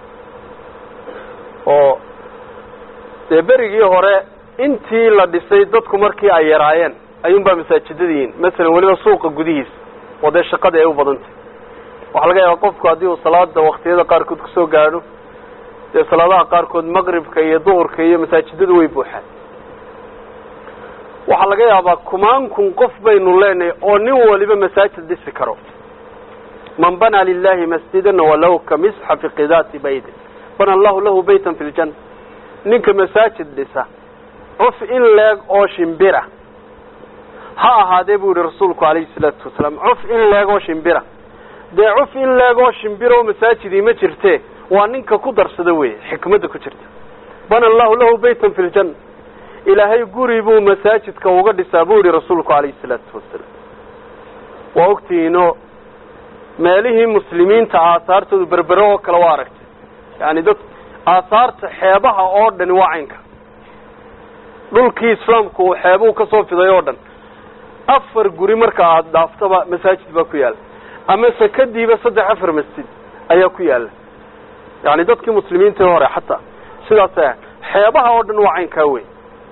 oo dee berigii hore intii la dhisay dadku markii ay yaraayeen ayuunbaa masaajidadiin masalan weliba suuqa gudihiisa oo dee shaqadii ay u badantay waxaa laga yaabaa qofku haddii uu salaada waktiyada qaarkood kusoo gaadho dee salaadaha qaarkood maqribka iyo duhurka iyo masaajidadu way buuxaan waxaa laga yaabaa kumaan kun qof baynu leenahay oo nin waliba masaajid dhisi karo man banaa lilahi masjidan walow ka misxafi qidaati baydin bana allahu lahu baytan fi ljanna ninka masaajid dhisa cuf in leeg oo shimbira ha ahaadee buu yihi rasuulku alayhi salaatu wasalaam cuf in leeg oo shimbira dee cuf in leeg oo shimbira oo masaajidii ma jirte waa ninka ku darsada wey xikmadda ku jirta bana allahu lahu baytan fi ljanna ilaahay guri buu masaajidka uga dhisaa buu yihi rasuulku alayhi salaatu wasalaam waa ogtihiino meelihii muslimiinta aahaartoodu berbere oo kale waa aragtay yani dad aahaarta xeebaha oo dhani waa caynka dhulkii islaamku uu xeebuhu kasoo fiday oo dhan afar guri marka aada dhaaftaba masaajid baa ku yaalla ama sakadiiba saddex afar masjid ayaa ku yaalla yani dadkii muslimiinta hore xataa sidaas ah xeebaha oo dhan waa caynkaa wey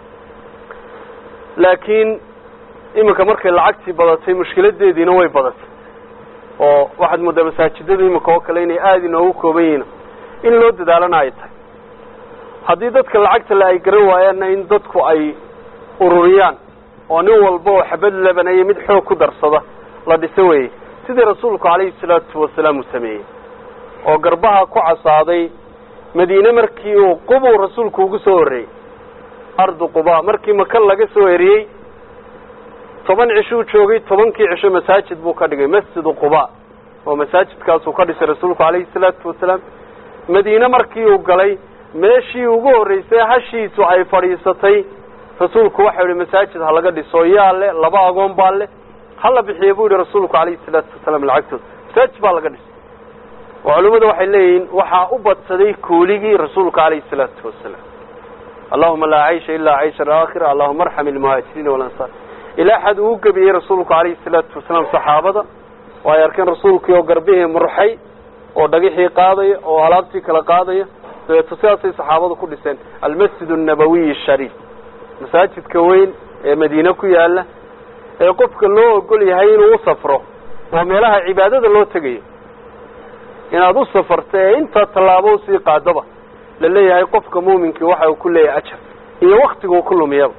laakiin iminka markay lacagtii badatay mushkiladeediina way badatay oo waxaad moodaa masaajidada iminka oo kale inay aada inoogu kooban yihiin in loo dadaalana ay tahay haddii dadka lacagta le ay garan waayaanna in dadku ay ururiyaan oo nin walba oo xabad lebanaya mid xoog ku darsada la dhiso weeye sidii rasuulku calayhi salaatu wasalaam uu sameeyey oo garbaha ku casaaday madiine markii uu qubuu rasuulku ugu soo horreeyey ardu quba markii maka laga soo eriyey toban cishuu joogay tobankii cisho masaajid buu ka dhigay masjidu quba oo masaajidkaasuu ka dhisay rasuulku calayhi salaatu wasalaam madiine markii uu galay meeshii ugu horreysay hashiisu ay fadhiisatay rasuulku waxau yihi masaajid ha laga dhiso yaa le laba agoon baa le hala bixiya buu yihi rasuulku calayhi salaatu wasalaam lacagtooda masaajid baa laga dhisay oo culimmadu waxay leeyihiin waxaa u badsaday kuuligii rasuulka calayhi salaatu wasalaam allahuma laa caysha ilaa caysha alaakhira allahuma arxam ilmuhaajiriina walansaar ilaa xad uu gebiyey rasuulku calayhi salaatu wasalaam saxaabada oo ay arkeen rasuulkii oo garbihii murxay oo dhagixii qaadaya oo alaabtii kala qaadaya dabeeto sidaasay saxaabadu ku dhiseen almasjid annabawiy ashariif masaajidka weyn ee madiine ku yaala ee qofka loo ogol yahay inuu u safro oo meelaha cibaadada loo tegayo inaad u safarto ee intaa tallaabo usii qaadaba la leeyahay qofka muuminkii waxa uu ku leeyahay ajar iyo waktiga uu ku lumiyaba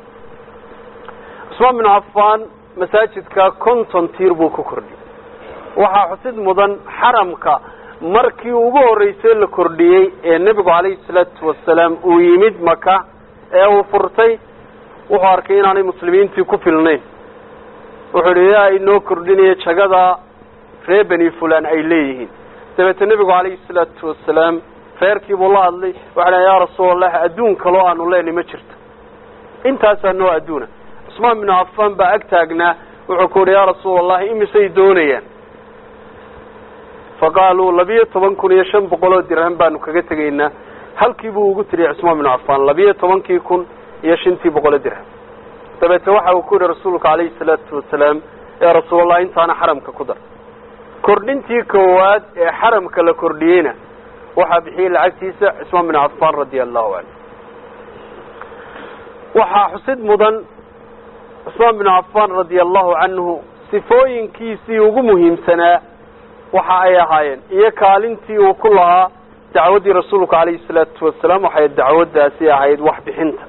cusmaan binu cafaan masaajidka konton tiir buu ku kordhiyey waxaa xusid mudan xaramka markii ugu horreysay la kordhiyey ee nebigu calayhi salaatu wasalaam uu yimid maka ee uu furtay wuxuu arkay inaanay muslimiintii ku filnayn wuxuu idhi yaa inoo kordhinaya jagada reer beni fulan ay leeyihiin dabeete nebigu calayhi salaatu wasalaam reerkii buu la hadlay waxa dha yaa rasuulallah adduun kaloo aanu leenay ma jirto intaasaa noo adduuna cusmaan binu cafaan baa ag taagnaa wuxuu ku uhi yaa rasuulallahi imisay doonayaan faqaaluu labiyo toban kun iyo shan boqol oo dirham baanu kaga tegaynaa halkii buu ugu tiriyay cusmaan binu cafaan labiyo tobankii kun iyo shantii boqol oo dirham dabeete waxa uu ku yihi rasuulka calayhi salaatu wasalaam yaa rasuulallah intaana xaramka ku dar kordhintii koowaad ee xaramka la kordhiyeyna waxaa bixiyey lacagtiisa cusmaan bin cafaan radia allahu canhu waxaa xusid mudan cusmaan bin cafaan radia allahu canhu sifooyinkiisii ugu muhiimsanaa waxa ay ahaayeen iyo kaalintii uu ku lahaa dacwaddii rasuulka calayhi salaatu wasalaam waxay dacwaddaasi ahayd waxbixinta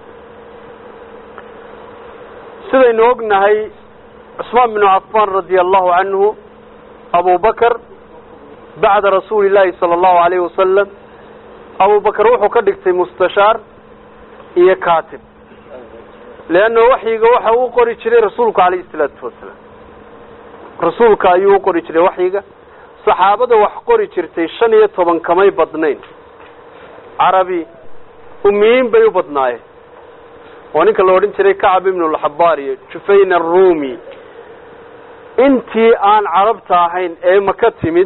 sidaynu ognahay cusmaan binu cafaan radia allahu canhu abu bakr bacda rasuuli llaahi sala allahu alayhi wasalam abu bakr wuxuu ka dhigtay mustashaar iyo katib leanna waxyiga waxa uu qori jiray rasuulku calayhi salaatu wasalaam rasuulka ayuu u qori jiray waxyiga saxaabada wax qori jirtay shan iyo toban kamay badnayn carabi umiyiin bay u badnaayeen oo ninka la odhan jiray kacab ibnu lxabaar iyo jufayn arumi intii aan carabta ahayn ee maka timid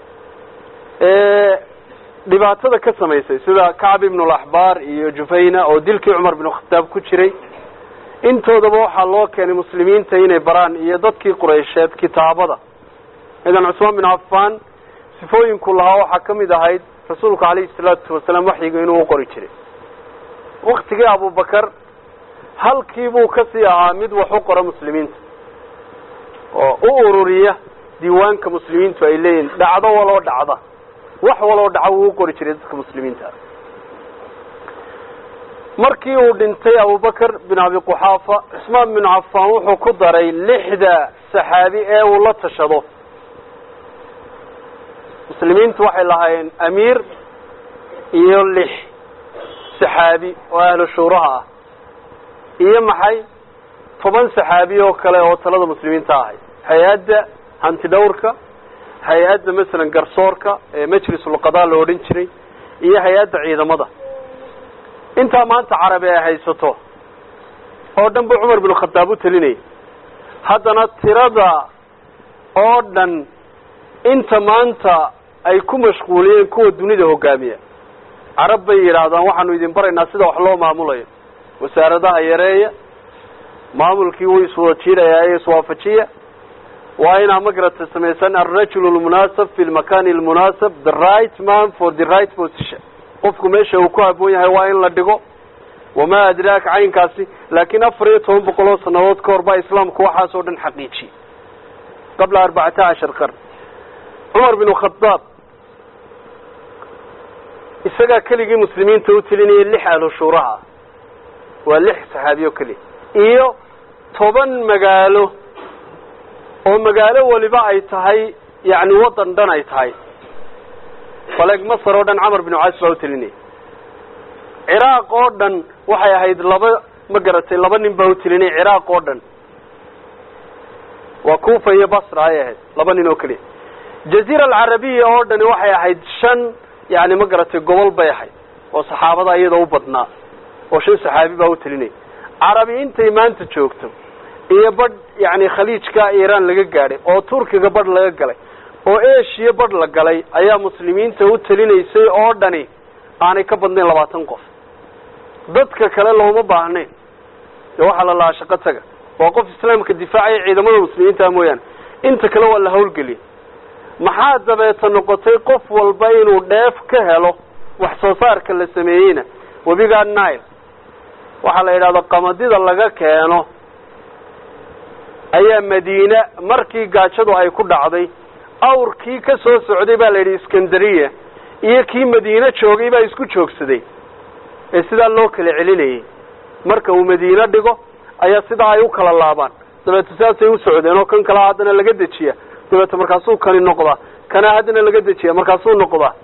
ee dhibaatada ka samaysay sida kacab ibnu laxbaar iyo jufayna oo dilkii cumar binu khataab ku jiray intoodaba waxaa loo keenay muslimiinta inay baraan iyo dadkii quraysheed kitaabada idan cusmaan bin cafaan sifooyinku lahaa waxaa ka mid ahayd rasuulku calayhi salaatu wasalaam waxyiga inuu u qori jiray waktigii abubakar halkii buu kasii ahaa mid wax u qora muslimiinta oo u ururiya diiwaanka muslimiintu ay leeyihin dhacdo waloo dhacda wax waloo dhaca wuu u qori jiray dadka muslimiinta markii uu dhintay abubakar bin abi quxaafa cusmaan bin cafaan wuxuu ku daray lixda saxaabi ee uu la tashado muslimiintu waxay lahaayeen amiir iyo lix saxaabi oo ahlu shuuraha ah iyo maxay toban saxaabi oo kale oo talada muslimiinta ahay hay-adda hanti dhawrka hay-adda masalan garsoorka ee majlisulqadaa la odhan jiray iyo hay-adda ciidamada intaa maanta carabi ay haysato oo dhan buu cumar bin khataab u telinayay haddana tirada oo dhan inta maanta ay ku mashquuliyeen kuwa dunida hogaamiya carab bay yidhaahdaan waxaanu idin baraynaa sida wax loo maamulayo wasaaradaha yareeya maamulkii wuu iswada jiirayaa ee iswaafajiya waa inaa magarata samaysan alrajul lmunaasab fi lmakani almunaasab the right man for the right position qofku meesha uu ku haboon yahay waa in la dhigo wamaa adraaka caynkaasi laakiin afar iyo toban boqol oo sanadood ka hor baa islaamku waxaas oo dhan xaqiijiyey qabla arbacata cashar qarn cumar bin khadaab isagaa keligii muslimiinta u telinayay lix ahlu shuuraha waa lix saxaabiyo keliya iyo toban magaalo oo magaalo waliba ay tahay yacni waddan dhan ay tahay faleeg masar oo dhan camar binu caas baa u telinayay ciraaq oo dhan waxay ahayd laba ma garatay laba nin baa u telinayay ciraaq oo dhan waa kufa iyo basra ayay ahayd laba nin oo keliya jaziira alcarabiya oo dhani waxay ahayd shan yani ma garatay gobol bay ahayd oo saxaabada iyada u badnaa oo shan saxaabi baa u telinaya carabi intay maanta joogto iyo badh yani khaliijka iiraan laga gaadhay oo turkiga badh laga galay oo eshiya badh la galay ayaa muslimiinta u telinaysay oo dhani aanay ka badnayn labaatan qof dadka kale looma baahnayn dee waxaa la lahaa shaqo taga waa qof islaamka difaacaya ciidamada muslimiinta mooyaane inta kale waa la hawlgeliyay maxaa dabeeta noqotay qof walba inuu dheef ka helo wax soo saarka la sameeyeyna webiga nile waxaa la yidhahda qamadida laga keeno ayaa madiine markii gaajadu ay ku dhacday awrkii ka soo socday baa la yidhi iskandariya iyo kii madiine joogay baa isku joogsaday ee sidaa loo kala celinayay marka uu madiine dhigo ayaa sidaa ay u kala laabaan dabeeta sidaasay u socdeen oo kan kalea haddana laga dejiya dabeeta markaasuu kani noqdaa kana haddana laga dejiya markaasuu noqdaa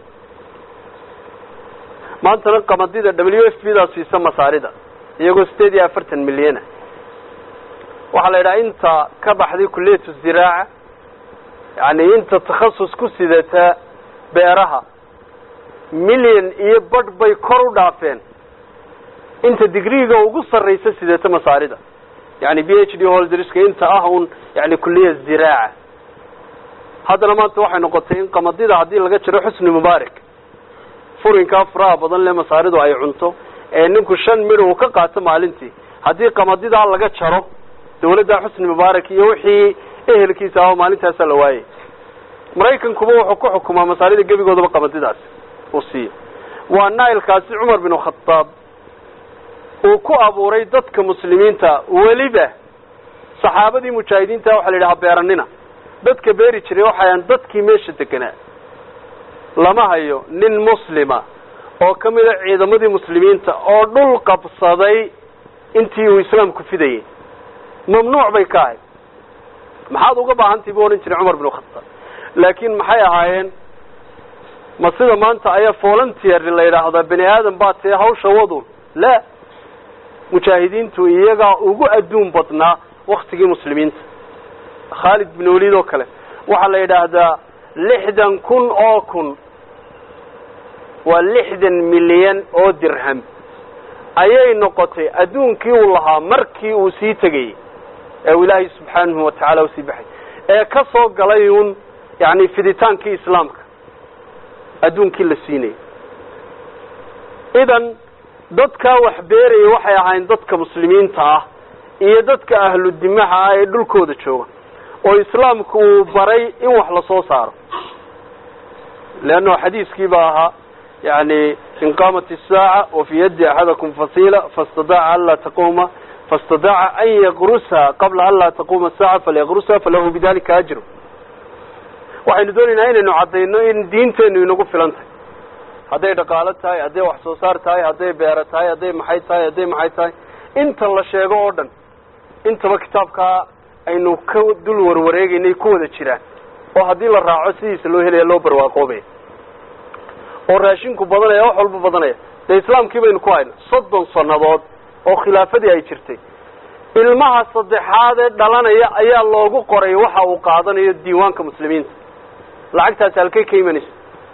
maantana qamadida w f b daa siisa masaarida iyagoo sideed iyo afartan milyana waxaa la yidhaha inta ka baxday kuliyatu ziraaca yani inta takhasus ku sidata beeraha milyan iyo badh bay kor u dhaafeen inta digriga ugu sarraysa sidata masaarida yani b h d holderska inta ah un yani kuliya ziraaca haddana maanta waxay noqotay in qamadida haddii laga jiro xusni mubaarak furinkaa furaha badan le masaaridu ay cunto ee ninku shan midh uu ka qaato maalintii haddii qamadidaa laga jaro dawladda xusni mubaarak iyo wixii ehelkiisa ah maalintaasaa la waayay maraykankuba wuxuu ku xukumaa masaarida gebigoodaba qamadidaas uu siiyo waa nailkaasi cumar bin khadaab uu ku abuuray dadka muslimiinta weliba saxaabadii mujaahidiinta waxa la yidhaha beeranina dadka beeri jiray waxayan dadkii meesha deganaa lama hayo nin muslima oo ka mida ciidamadii muslimiinta oo dhul qabsaday intii uu islaamku fidayay mamnuuc bay ka ahayd maxaad uga baahantii buu odhan jiray cumar bin khataab laakiin maxay ahaayeen ma sida maanta ayaa volunteer la yidhaahdaa bani aadam baa tee hawsha wadun la mujaahidiintu iyagaa ugu adduun badnaa waktigii muslimiinta khaalid bin waliid oo kale waxaa la yidhaahdaa lixdan kun oo kun waa lixdan milyan oo dirham ayay noqotay adduunkii uu lahaa markii uu sii tegayey ee uu ilaahay subxaanahu watacaala usii baxay ee ka soo galay uun yani fiditaankii islaamka adduunkii la siinayay idan dadkaa wax beeraya waxay ahayn dadka muslimiinta ah iyo dadka ahlu dimaha ah ee dhulkooda jooga oo islaamku uu baray in wax lasoo saaro leanno xadiiskii baa ahaa yani in qaamat isaaca wafi yaddi axadakum fasila fastadaca an laa taquma fastadaca an yaqrusa qabla an laa taquma saaca falyaqrusa falahu bidalika ajru waxaynu doonaynaa inaynu caddayno in diinteenu inagu filan tahay hadday dhaqaalo tahay hadday wax soo saar tahay hadday beero tahay hadday maxay tahay hadday maxay tahay inta la sheego oo dhan intaba kitaabkaa aynu ka dul warwareegaynay ku wada jiraan oo haddii la raaco sidiisa loo helaya loo barwaaqoobaya oo raashinku badanaya wax walba badanaya dee islaamkii baynu ku hayna soddon sannadood oo khilaafadii ay jirtay ilmaha saddexaad ee dhalanaya ayaa loogu qoray waxa uu qaadanayo diiwaanka muslimiinta lacagtaasi halkay ka imanaysa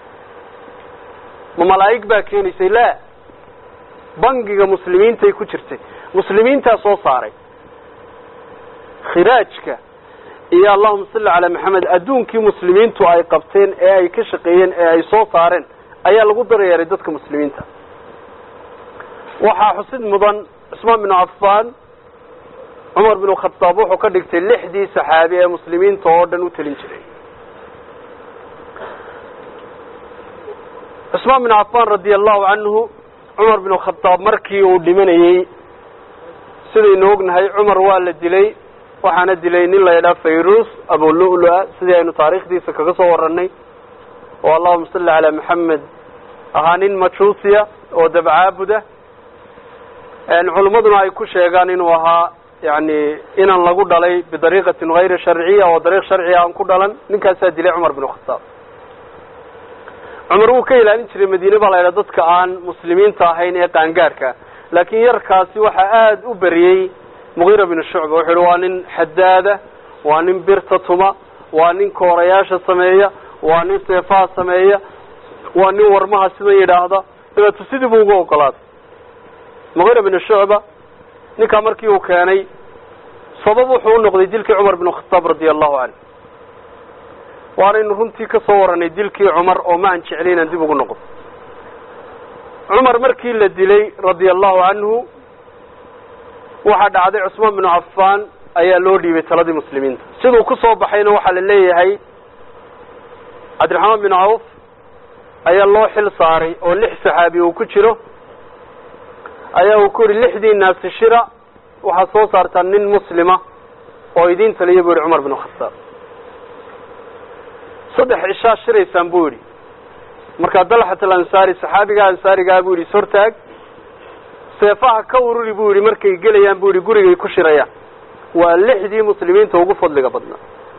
ma malaa'ig baa keenaysay laa bangiga muslimiintay ku jirtay muslimiintaa soo saaray khiraajka iyo allahuma salli calaa maxamed adduunkii muslimiintu ay qabteen ee ay ka shaqeeyeen ee ay soo saareen ayaa lagu daryeeray dadka muslimiinta waxaa xusid mudan cusmaan binu cafaan cumar binu khadaab wuxuu ka dhigtay lixdii saxaabi ee muslimiinta oo dhan u telin jiray cusmaan binu cafaan radia allahu canhu cumar binu khadaab markii uu dhimanayey sidaynu ognahay cumar waa la dilay waxaana dilay nin la yidhaha fayrus abululu-a sidii aynu taariikhdiisa kaga soo warranay oo allahuma salli calaa maxamed ahaa nin majuusiya oo dabcaabuda culimmaduna ay ku sheegaan inuu ahaa yani inan lagu dhalay bidariiqatin hayri sharciya oo dariiq sharciga aan ku dhalan ninkaasaa dilay cumar binu khataab cumar wuu ka ilaalin jiray madiine baa la yidhaha dadka aan muslimiinta ahayn ee qaangaadhka laakiin yarkaasi waxaa aada u beriyey mugiira binu shucba wuxuu yihi waa nin xadaada waa nin birta tuma waa nin koorayaasha sameeya waa nin seefaha sameeya waa nin warmaha sidan yidhaahda dabeetu sidii buu ugu ogolaaday mugiira binu shucba ninkaa markii uu keenay sabab wuxuu u noqday dilkii cumar binu khataab radia allahu canhu waanaynu runtii ka soo warranay dilkii cumar oo ma aan jeclay inaan dib ugu noqdo cumar markii la dilay radia allahu canhu waxaa dhacday cusmaan binu cafaan ayaa loo dhiibay taladii muslimiinta siduu ku soo baxayna waxaa la leeyahay cabdiraxmaan binu cawf ayaa loo xil saaray oo lix saxaabi uu ku jiro ayaa uu ku yihi lixdii naasi shira waxaad soo saartaa nin muslima oo idiin taliya buu yihi cumar binu khataab saddex cishaa shiraysaan buu yidhi markaa dalxat alansaari saxaabiga ansaarigaa buu yidhi ishortaag seefaha ka ururi buu yidhi markay gelayaan buu yidhi gurigay ku shirayaan waa lixdii muslimiinta ugu fadliga badnaa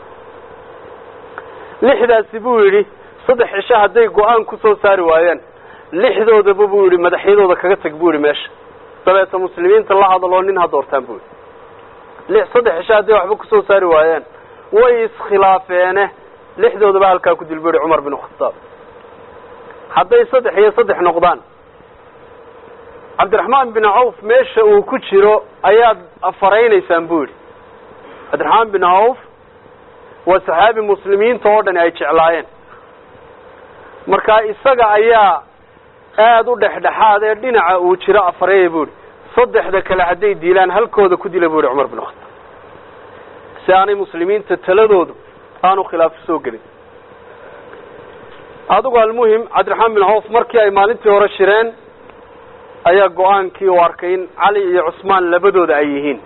lixdaasi buu yidhi saddex cisho hadday go-aan ku soo saari waayaan lixdoodaba buu yidhi madaxyadooda kaga tag buu yidhi meesha dabeeta muslimiinta la hadaloo nin ha doortaan buu yidhi lix saddex cisho hadday waxba kusoo saari waayaan way iskhilaafeene lixdoodaba halkaa ku dil bu yihi cumar binu khataab hadday saddex iyo saddex noqdaan cabdiraxmaan bin cawf meesha uu ku jiro ayaad afaraynaysaan buu yidhi cabdiraxmaan bin cawf waa saxaabi muslimiinta oo dhan ay jeclaayeen marka isaga ayaa aada u dhexdhexaad ee dhinaca uu jiro afareeya buu yihi saddexda kale hadday diilaan halkooda ku dila bu yihi cumar bin khataab si aanay muslimiinta taladoodu aanu khilaafo soo gelin adigu almuhim cabdiraxmaan bin cawf markii ay maalintii hore shireen ayaa go-aankii u arkay in cali iyo cusmaan labadooda ay yihiin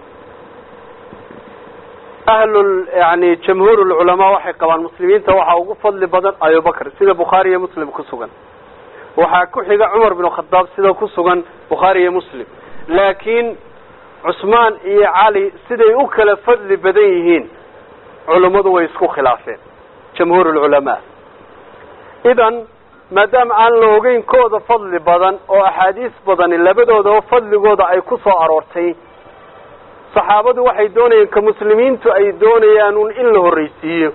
ahlul yani jamhuur lculamaa waxay qabaan muslimiinta waxaa ugu fadli badan abubakr sida bukhaari iyo muslim ku sugan waxaa ku xiga cumar bin khadaab sida ku sugan bukhaari iyo muslim laakiin cusmaan iyo cali siday u kala fadli badan yihiin culummadu way isku khilaafeen jamhuur lculamaa idan maadaama aan la ogeyn kooda fadli badan oo axaadiis badani labadoodaba fadligooda ay ku soo aroortay saxaabadu waxay doonayeen ka muslimiintu ay doonayaan un in la horreysiiyo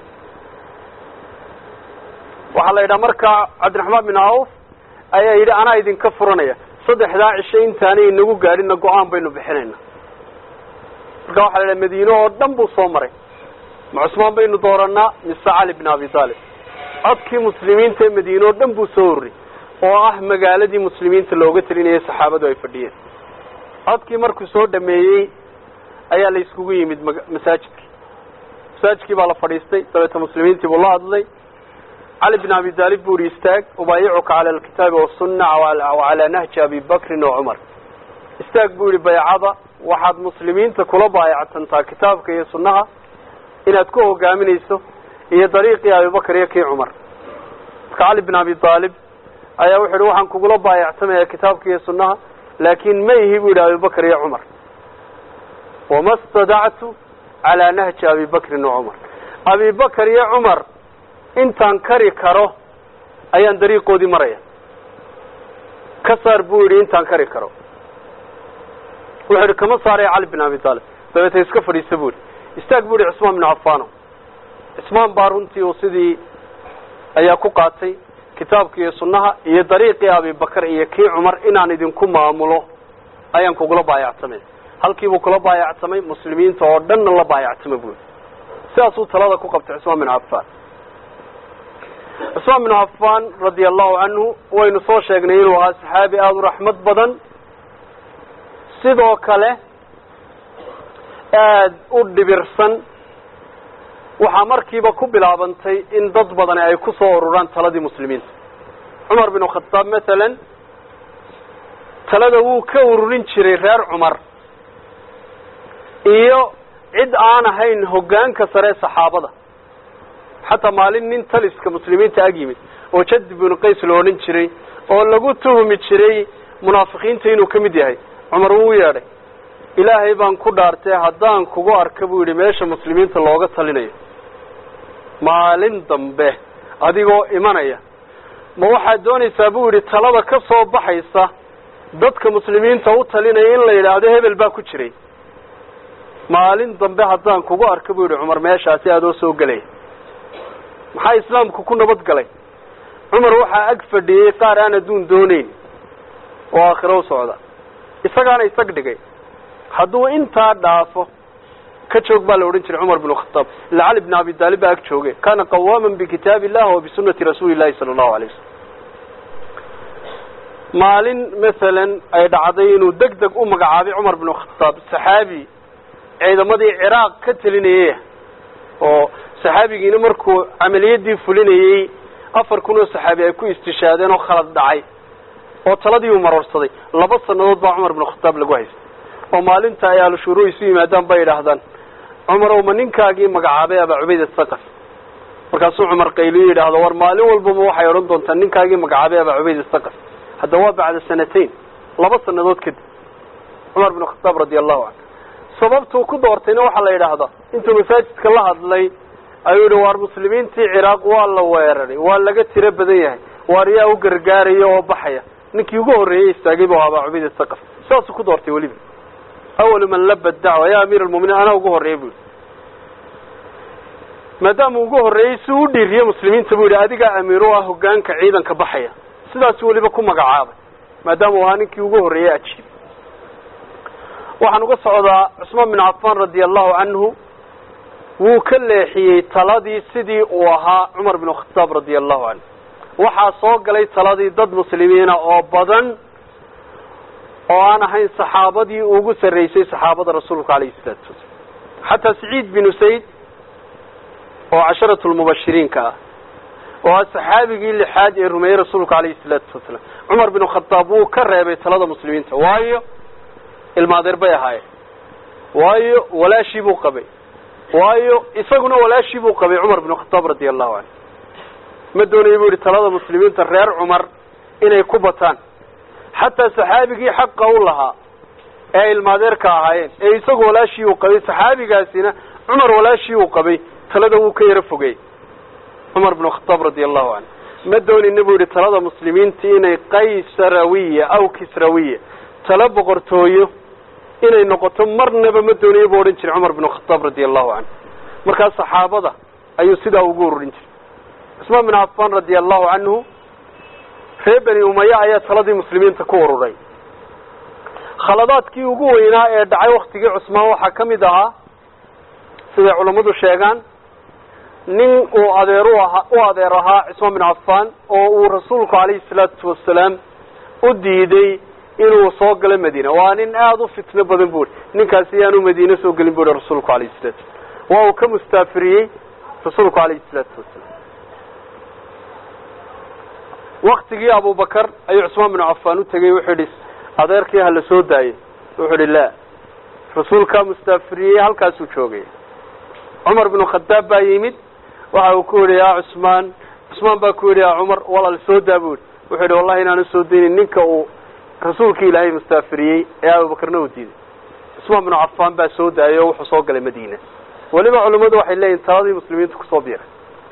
waxaa la yidhaha markaa cabdiraxmaan bin awf ayaa yidhi anaa idinka furanaya saddexdaa cisho intaanay inagu gaadhina go-aan baynu bixinayna marka waxa la yidhaha madiine oo dhan buu soo maray ma cusmaan baynu dooranaa mise cali bin abi taalib codkii muslimiinta ee madiine oo dhan buu soo horrey oo ah magaaladii muslimiinta looga telinayay saxaabadu ay fadhiyeen codkii markuu soo dhameeyey ayaa la iskugu yimid masaajidkii masaajidkii baa la fadhiistay dabeeta muslimiintii buu la hadlay cali bin abi taalib buu ihi istaag ubaayicuka cala alkitaabi wasunna wacalaa nahji abi bakrin wa cumar istaag buu yihi baycada waxaad muslimiinta kula baayactantaa kitaabka iyo sunnaha inaad ku hogaaminayso iyo dariiqii abibakar iyo kii cumar marka cali bin abi taalib ayaa wuxu yihi waxaan kugula baayactamaya kitaabka iyo sunnaha laakin ma ihi bu yidhi abibakar iyo cumar wama stadactu calaa nahji abi bakrin wa cumar abi bakar iyo cumar intaan kari karo ayaan dariiqoodii maraya ka saar buu yidhi intaan kari karo wuxuu yidhi kama saaraya cali bin abi taalib dabeeta iska fadhiista bu yidhi istaag bu yihi cusmaan bin cafano cusmaan baa runtii uu sidii ayaa ku qaatay kitaabka iyo sunnaha iyo dariiqii abibakar iyo kii cumar inaan idinku maamulo ayaan kugula baayactamay halkiibuu kula baayactamay muslimiinta oo dhanna la baayactamay buu yidhi sidaasuu talada ku qabtay cusmaan bin cafan cusmaan bin cafan radia allahu canhu waynu soo sheegnay inuu ahaa saxaabi aada u raxmad badan sidoo kale aada u dhibirsan waxaa markiiba ku bilaabantay in dad badani ay ku soo ururaan taladii muslimiinta cumar bin khadaab masalan talada wuu ka ururin jiray reer cumar iyo cid aan ahayn hoggaanka sare ee saxaabada xataa maalin nin taliska muslimiinta ag yimid oo jadi binu qays la odhan jiray oo lagu tuhmi jiray munaafiqiinta inuu ka mid yahay cumar wuu yeedhay ilaahay baan ku dhaartay haddaan kugu arka buu yidhi meesha muslimiinta looga talinayo maalin dambe adigoo imanaya ma waxaad doonaysaa buu yidhi talada ka soo baxaysa dadka muslimiinta u talinaya in la yidhaahdo hebel baa ku jiray maalin dambe haddaan kugu arka buu yidhi cumar meeshaasi adoo soo gelaya maxaa islaamku ku nabad galay cumar waxaa ag fadhiyey qaar aan adduun dooneyn oo aakhiro u socda isagaana isag dhigay hadduu intaa dhaafo ka joog baa la odhan jiray cumar bin khataab ila cali bin abi taalib baa ag jooge kana qawaaman bikitaabi illah wa bisunati rasuuli llahi sala allahu alay wasalam maalin masalan ay dhacday inuu deg deg u magacaabay cumar bin khataab saxaabi ciidamadii ciraaq ka telinayay oo saxaabigiina markuu camaliyadii fulinayey afar kun oo saxaabi ay ku istishaadeen oo khalad dhacay oo taladii uu maroorsaday laba sannadood baa cumar bin khataab lagu haystay oo maalinta ay ahlushuuru isu yimaadaan bay idhaahdaan cumarow ma ninkaagii magacaabay abaa cubayd athaqaf markaasuu cumar qayliyu yidhaahdo war maalin walbama waxay odhan doontaa ninkaagii magacaabay abaa cubayd athaqaf hadda waa bacda sanatayn laba sannadood kadib cumar bin khataab radia allahu canhu sababtuu ku doortayna waxaa la yidhaahdaa intuu masaajidka la hadlay ayuu yihi waar muslimiintii ciraaq waa la weeraray waa laga tiro badan yahay waar yaa u gargaaraya oo baxaya ninkii ugu horreeyey istaagay bu abaa cubayd athaqaf saasuu ku doortay weliba awalu man laba dacwa ya amiir almuminiin anaa ugu horreeyey bu yihi maadaama ugu horreeyey si u dhiiriye muslimiinta bu yidhi adigaa amiir u ah hogaanka ciidanka baxaya sidaasu weliba ku magacaabay maadaama uu ahaa ninkii ugu horreeyey ajiib waxaan uga socdaa cusmaan bin cafan radia allahu canhu wuu ka leexiyey taladii sidii uu ahaa cumar bin khataab radia allahu canhu waxaa soo galay taladii dad muslimiina oo badan oo aan ahayn saxaabadii ugu sarreysay saxaabada rasuulka alayhi salaatu wasalam xataa saciid binu sayd oo casharatu lmubashiriinka ah oo ah saxaabigii lixaad ee rumeeyey rasuulka alayhi salaatu wasalaam cumar bin khataab wuu ka reebay talada muslimiinta waayo ilmaadeer bay ahaayeen waayo walaashii buu qabay waayo isaguna walaashii buu qabay cumar bin khataab radia allahu canhu ma doonaya buu yihi talada muslimiinta reer cumar inay ku bataan xataa saxaabigii xaqa u lahaa ee ay ilmaadeerka ahaayeen ee isagu walaashii uu qabay saxaabigaasina cumar walaashii uu qabay talada wuu ka yaro fogey cumar bin khataab radia allahu canhu ma doonina buu yihi talada muslimiinta inay qaysarawiya aw kisrawiya talo boqortooyo inay noqoto marnaba ma doonayo buu odhan jiray cumar binu khataab radia allahu canhu markaa saxaabada ayuu sidaa ugu ururin jiray cusmaan bin cafaan radia allahu canhu reer beni umaya ayaa taladii muslimiinta ku ururay khaladaadkii ugu weynaa ee dhacay waktigii cusmaan waxaa ka mid ahaa siday culammadu sheegaan nin uu adeer u ahaa u adeer ahaa cusmaan bin cafaan oo uu rasuulku calayhi salaatu wasalaam u diiday inuu soo galo madiina waa nin aada u fitno badan bu ninkaasi yaanu madiine soo gelin bu hi rasuulku alayhi salatu waa uu ka mustaafiriyey rasuulku calayhi salaatu wasalaam waktigii abubakar ayuu cusmaan binu cafaan u tegey wuxuu yihi adeerkii hala soo daayey wuxuu ihi la rasuulkaa mustaafiriyey halkaasuu joogay cumar binu khadaab baa yimid waxa uu ku yihi yaa cusmaan cusmaan baa ku yidhi yaa cumar walaal soo daa bu yihi wuxuu yihi wallahi inaanu soo daynin ninka uu rasuulkii ilaahay mustaafiriyey ee abubakarna u diiday cusmaan binu cafaan baa soo daayay oo wuxuu soo galay madiina weliba culimmadu waxay leeyihin taladii muslimiinta kusoo biiray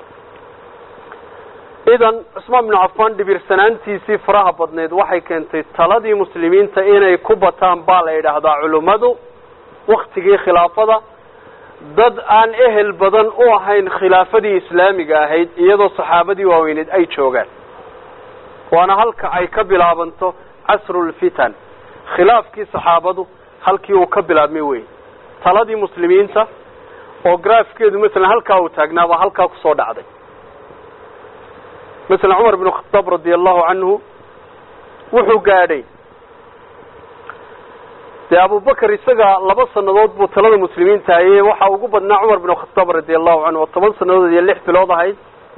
idan cusmaan binu cafaan dhibirsanaantiisii faraha badneed waxay keentay taladii muslimiinta inay ku bataan baa la yidhaahdaa culimmadu waktigii khilaafada dad aan ehel badan u ahayn khilaafadii islaamiga ahayd iyadoo saxaabadii waaweyneed ay joogaan waana halka ay ka bilaabanto casrulfitan khilaafkii saxaabadu halkii uu ka bilaabmay wey taladii muslimiinta oo graafkeedu masalan halkaa uu taagnaabaa halkaa kusoo dhacday masalan cumar binu khataab radia allahu canhu wuxuu gaadhay dee abubakar isaga laba sanadood buu talada muslimiinta hayey waxaa ugu badnaa cumar binu khataab radia allahu canhu oo toban sanadood iyo lix bilood ahayd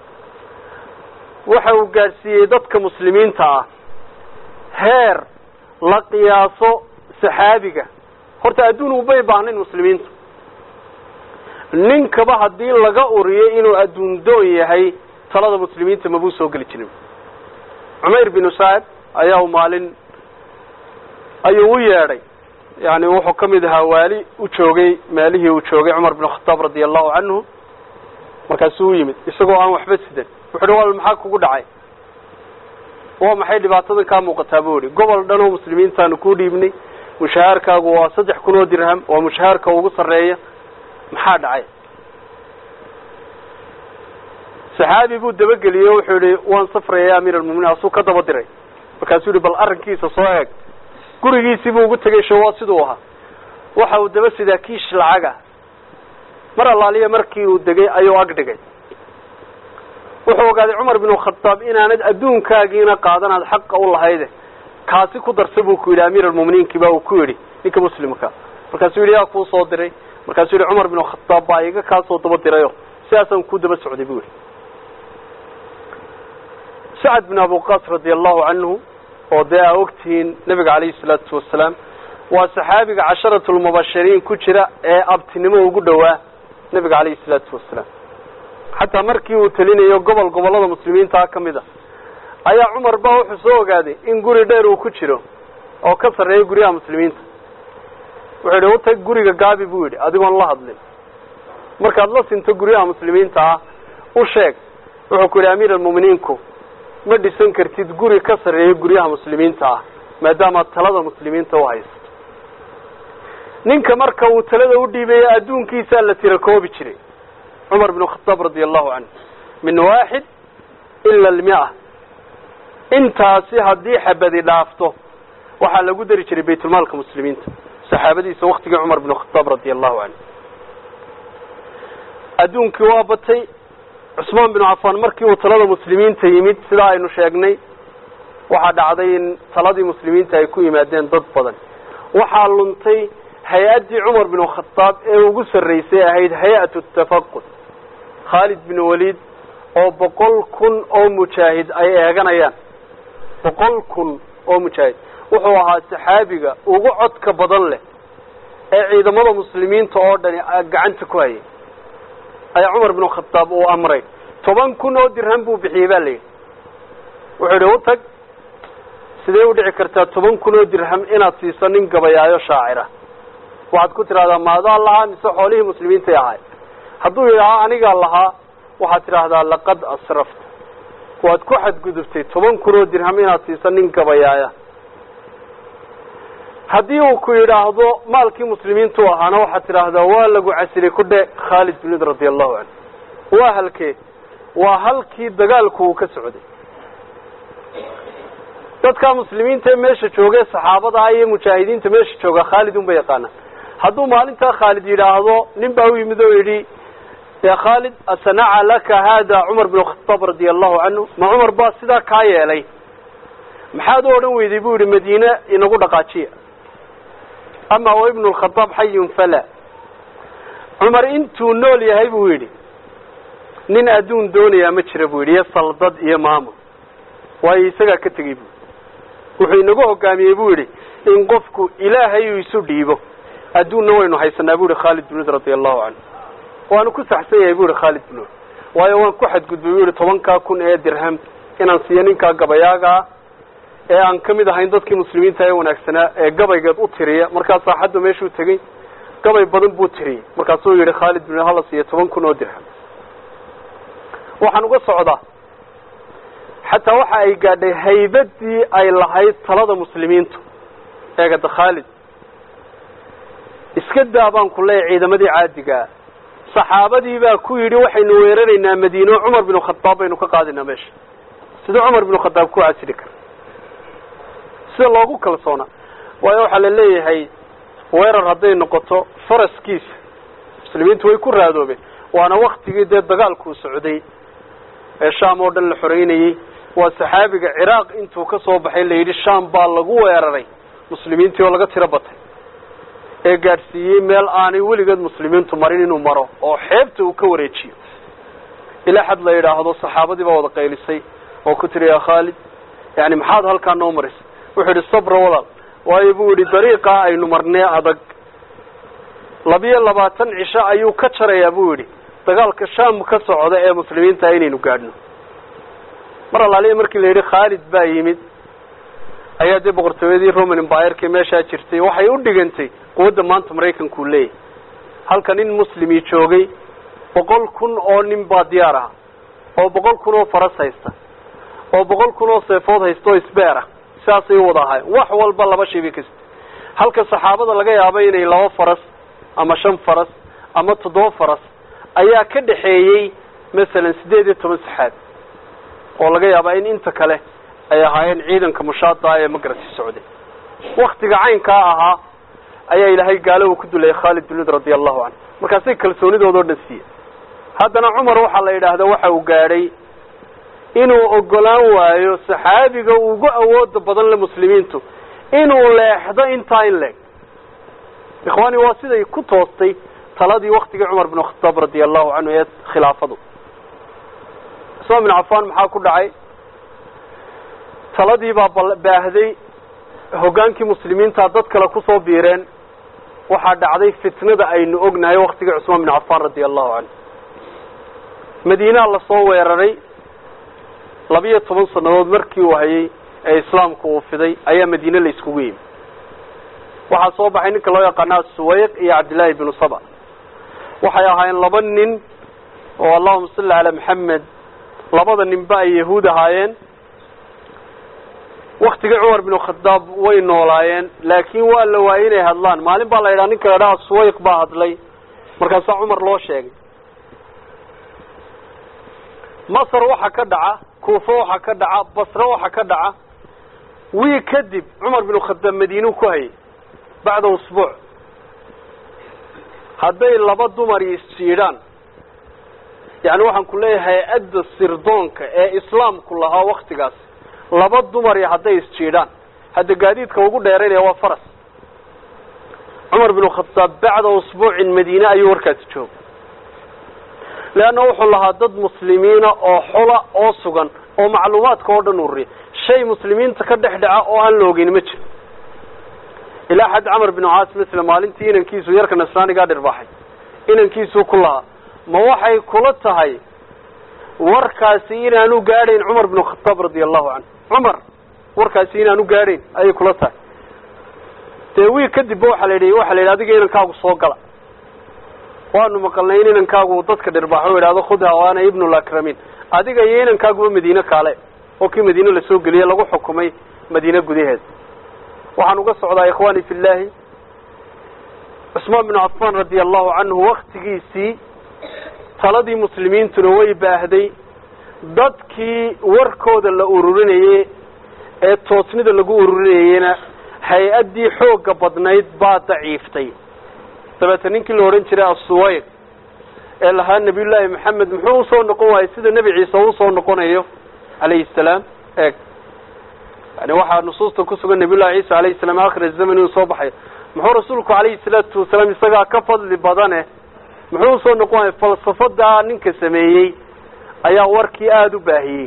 waxa uu gaadhsiiyey dadka muslimiinta ah heer la qiyaaso saxaabiga horta adduun umay baahnayn muslimiintu ninkaba haddii laga uriyo inuu adduun doon yahay talada muslimiinta mabuu soo geli jirin cumayr binu sacad ayaa u maalin ayuu u yeedhay yani wuxuu ka mid ahaa waali u joogay maalihii uu joogay cumar binu khataab radia allahu canhu markaasuu u yimid isagoo aan waxba sidan wuxu uhi wal maxaa kugu dhacay waa maxay dhibaatadan kaa muuqataa bu ihi gobol dhan oo muslimiintaanu ku dhiibnay mushahaarkaagu waa saddex kun oo dirham waa mushahaarka ugu sarreeya maxaa dhacay saxaabi buu dabageliyey o wuxuu yihi waan safraya ya amiir almuminiin asuu ka daba diray markaasuu yihi bal arrinkiisa soo eeg gurigiisii buu ugu tegay shawaa siduu ahaa waxa uu daba sidaa kiish lacaga mar allaaliya markii uu degay ayuu ag dhigay wuxuu ogaaday cumar binu khataab inaanad adduunkaagiina qaadanaad xaqa u lahayde kaasi ku darsa buu ku yidhi amiir almuminiinkii baa uu ku yidhi ninka muslimka markaasuu yidhi yaa kuu soo diray markaasuu yihi cumar binu khataab baa iga kaasoo daba dirayo sidaasaan ku daba socday bu yihi sacad bin abuqas radia allahu canhu oo dee aa ogtihiin nabiga calayhi salaatu wasalaam waa saxaabiga casharatu lmubashiriin ku jira ee abtinimo ugu dhowaa nabiga calayhi salaatu wasalaam xataa markii uu telinayo gobol gobollada muslimiintaa ka mid a ayaa cumar ba wuxuu soo ogaaday in guri dheer uu ku jiro oo ka sarreeya guryaha muslimiinta wuxuu yidhi utag guriga gaabi buu yidhi adigoon la hadlin markaad la sinto guryaha muslimiinta ah u sheeg wuxuu ku yidhi amiir almuminiinku ma dhisan kartid guri ka sarreeya guryaha muslimiinta ah maadaamaad talada muslimiinta u haysato ninka marka uu talada u dhiibaya adduunkiisaa la tira koobi jiray cumar binu khataab radia allahu canhu min waaxid ila almia intaasi haddii xabadi dhaafto waxaa lagu dari jiray baytulmaalka muslimiinta saxaabadiisa waktigii cumar binu khataab radia allahu canhu adduunkii waa batay cusmaan binu cafaan markii uu talada muslimiinta yimid sidaa aynu sheegnay waxaa dhacday in taladii muslimiinta ay ku yimaadeen dad badan waxaa luntay hay-addii cumar binu khataab ee ugu sarraysay ahayd hay-atu tafaqud khaalid bin waliid oo boqol kun oo mujaahid ay eeganayaan boqol kun oo mujaahid wuxuu ahaa saxaabiga ugu codka badan leh ee ciidamada muslimiinta oo dhani gacanta ku hayay ayaa cumar binu khataab uu amray toban kun oo dirham buu bixiyey ba la yidhi wuxuu yidhi utag sidee u dhici kartaa toban kun oo dirham inaad siiso nin gabayaayo shaacira waxaad ku tidhahdaa maadaa lahaa mise xoolihii muslimiintay ahay hadduu yidhaaha anigaa lahaa waxaad tidhaahdaa laqad asrafta waad ku xadgudubtay toban kun oo dirham inaad siiso nin gabayaaya haddii uu ku yidhaahdo maalkii muslimiintu ahaana waxaad tidhaahdaa waa lagu casilay ku dhe khaalid bin wid radi allahu canhu waa halkee waa halkii dagaalku uu ka socday dadka muslimiinta ee meesha jooga saxaabada iyo mujaahidiinta meesha jooga khaalid unba yaqaanaan hadduu maalintaa khaalid yidhaahdo nin baa u yimid oo yidhi ya khaalid asanaca laka hada cumar bin khataab radia allahu canhu ma cumar baa sidaa kaa yeelay maxaad u odhan weyday bu yihi madiine inagu dhaqaajiya ama wa ibnu lkhadaab xayun fala cumar intuu nool yahay buu yidhi nin adduun doonayaa ma jira buu yidhi iyo saldad iyo maamul waayo isagaa ka tegey bu wuxuu inagu hogaamiyey buu yidhi in qofku ilaahay uu isu dhiibo adduunna waynu haysanaa bu yihi khaalid bin wid radia allahu canhu waanu ku saxsan yahay bu yihi khaalid bin wid waayo waan ku xadgudbay bu yihi tobankaa kun ee dirham inaan siiyo ninkaa gabayaagaa ee aan ka mid ahayn dadkii muslimiinta ee wanaagsanaa ee gabaygeed u tiriya markaa saaxadda meeshuu tegey gabay badan buu tiriyey markaasuu yihi khaalid bin hala siiyo toban kun oo dirham waxaan uga socdaa xataa waxa ay gaadhay haybadii ay lahayd talada muslimiintu eegada khaalid iska daa baan ku leeyahy ciidamadii caadigaa saxaabadii baa ku yidhi waxaynu weeraraynaa madiino cumar binu khadaab baynu ka qaadaynaa meesha sida cumar binu khadaab ku casili kara sida loogu kalsoonaa waayo waxaa la leeyahay weerar hadday noqoto faraskiisa muslimiintu way ku raadoobeen waana waktigii dee dagaalkuu socday ee sham oo dhan la xoreynayey waa saxaabiga ciraaq intuu ka soo baxay la yidhi sham baa lagu weeraray muslimiintii oo laga tiro batay ee gaadhsiiyey meel aanay weligeed muslimiintu marin inuu maro oo xeebta uu ka wareejiyo ilaa xad la yidhaahdo saxaabadii baa wada qaylisay oo ku tiri ya khaalid yani maxaad halkaa noo marisay wuxuu yidhi sabra walaal waayo buu yidhi dariiqaa aynu marnee adag labiyo labaatan cisho ayuu ka jarayaa buu yidhi dagaalka sham ka socda ee muslimiinta inaynu gaadhno mar allaaliya markii la yidhi khaalid baa yimid ayaa dee boqortooyadii roman empireki meeshaa jirtay waxay u dhigantay quwadda maanta maraykankuu leeyahay halka nin muslimi joogay boqol kun oo nin baa diyaar ah oo boqol kun oo faras haysta oo boqol kun oo seefood haysta oo isbeer ah sidaasay u wada ahaayeen wax walba laba shay bay kasta halka saxaabada laga yaaba inay laba faras ama shan faras ama toddoba faras ayaa ka dhexeeyey masalan siddeed iyo toban saxaabi oo laga yaabaa in inta kale ay ahaayeen ciidanka mushaada ee magarasi socday waktiga caynkaa ahaa ayaa ilaahay gaalo uu ku dulayay khaalid bin wid radia allahu canhu markaasay kalsoonidoodao dhan siiye haddana cumar waxaa la yidhaahdaa waxa uu gaadhay inuu ogolaan waayo saxaabiga ugu awooda badan le muslimiintu inuu leexdo intaa in leeg ikhwaani waa siday ku toostay taladii waktigii cumar bin khataab radia allahu canhu ee khilaafadu cusmaan bin cafaan maxaa ku dhacay taladii baa baahday hoggaankii muslimiinta dad kale kusoo biireen waxaa dhacday fitnada aynu ognahay waktigii cusmaan bin cafaan radia allahu canhu madiinaa lasoo weeraray labiyo toban sannadood markii uu hayay ee islaamku uu fiday ayaa madiine la iskugu yimi waxaa soo baxay ninka loo yaqaana suwayq iyo cabdillaahi binu saba waxay ahaayeen laba nin oo allahuma salli calaa maxamed labada ninba ay yahuud ahaayeen waktigii cumar binu khadaab way noolaayeen laakiin waa la waayey inay hadlaan maalin baa la yidhaha ninka la idhaha suwayq baa hadlay markaasaa cumar loo sheegay masr waxa ka dhaca kuufa waxa ka dhaca basre waxa ka dhaca wii kadib cumar binu khadaab madiinuu ku hayay bacda usbuuc hadday laba dumari isjiidhaan yani waxaan ku leeyahay hay-adda sirdoonka ee islaamku lahaa waktigaas laba dumari hadday isjiidhaan hadda gaadiidka ugu dheeraynaya waa faras cumar binu khadaab bacda usbuucin madiine ayuu warkaasi joogay leanna wuxuu lahaa dad muslimiina oo xola oo sugan oo macluumaadka oo dhan ururiya shay muslimiinta ka dhex dhaca oo aan la ogeyn ma jiro ilaa xad camar binu caas masla maalintii inankiisu yarka nasraanigaa dhirbaaxay inankiisuu ku lahaa ma waxay kula tahay warkaasi inaanu gaadhayn cumar binu khataab radia allahu canhu cumar warkaasi inaanu gaadhayn ayay kula tahay dee wiil kadibba waxaa la yidhi waxa la yidhi adiga inankaagu soo gala waanu maqalnay in inankaagu dadka dhirbaaxo o idhahdo khudha o ana ibnu lakramin adiga iyo inankaaguba madiine kaale oo kii madiine lasoo geliyey lagu xukumay madiine gudaheed waxaan uga socdaa ikhwaani fi llaahi cusmaan binu cafaan radia allahu canhu waktigiisii taladii muslimiintuna way baahday dadkii warkooda la ururinayey ee toosnida lagu ururinayeyna hay-addii xoogga badnayd baa daciiftay dabeeta ninkii la odhan jiray assuwayr ee lahaa nabiyullaahi maxamed muxuu usoo noqon waayey sida nebi ciise usoo noqonayo calayhi salaam eeg yani waxaa nusuusta ku sugan nabiyullahi ciisa alayhi salaam akhir zaman inuu soo baxayo muxuu rasuulku calayhi salaatu wasalaam isagaa ka fadli badane muxuu usoo noqon waayey falsafadaa ninka sameeyey ayaa warkii aada u baahiyey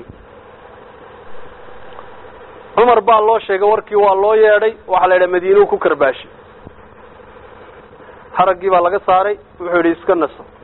cumar baa loo sheegay warkii waa loo yeedhay waxaa la yidhaha madiinuu ku karbaashi haraggii baa laga saaray wuxuu yidhi iska naso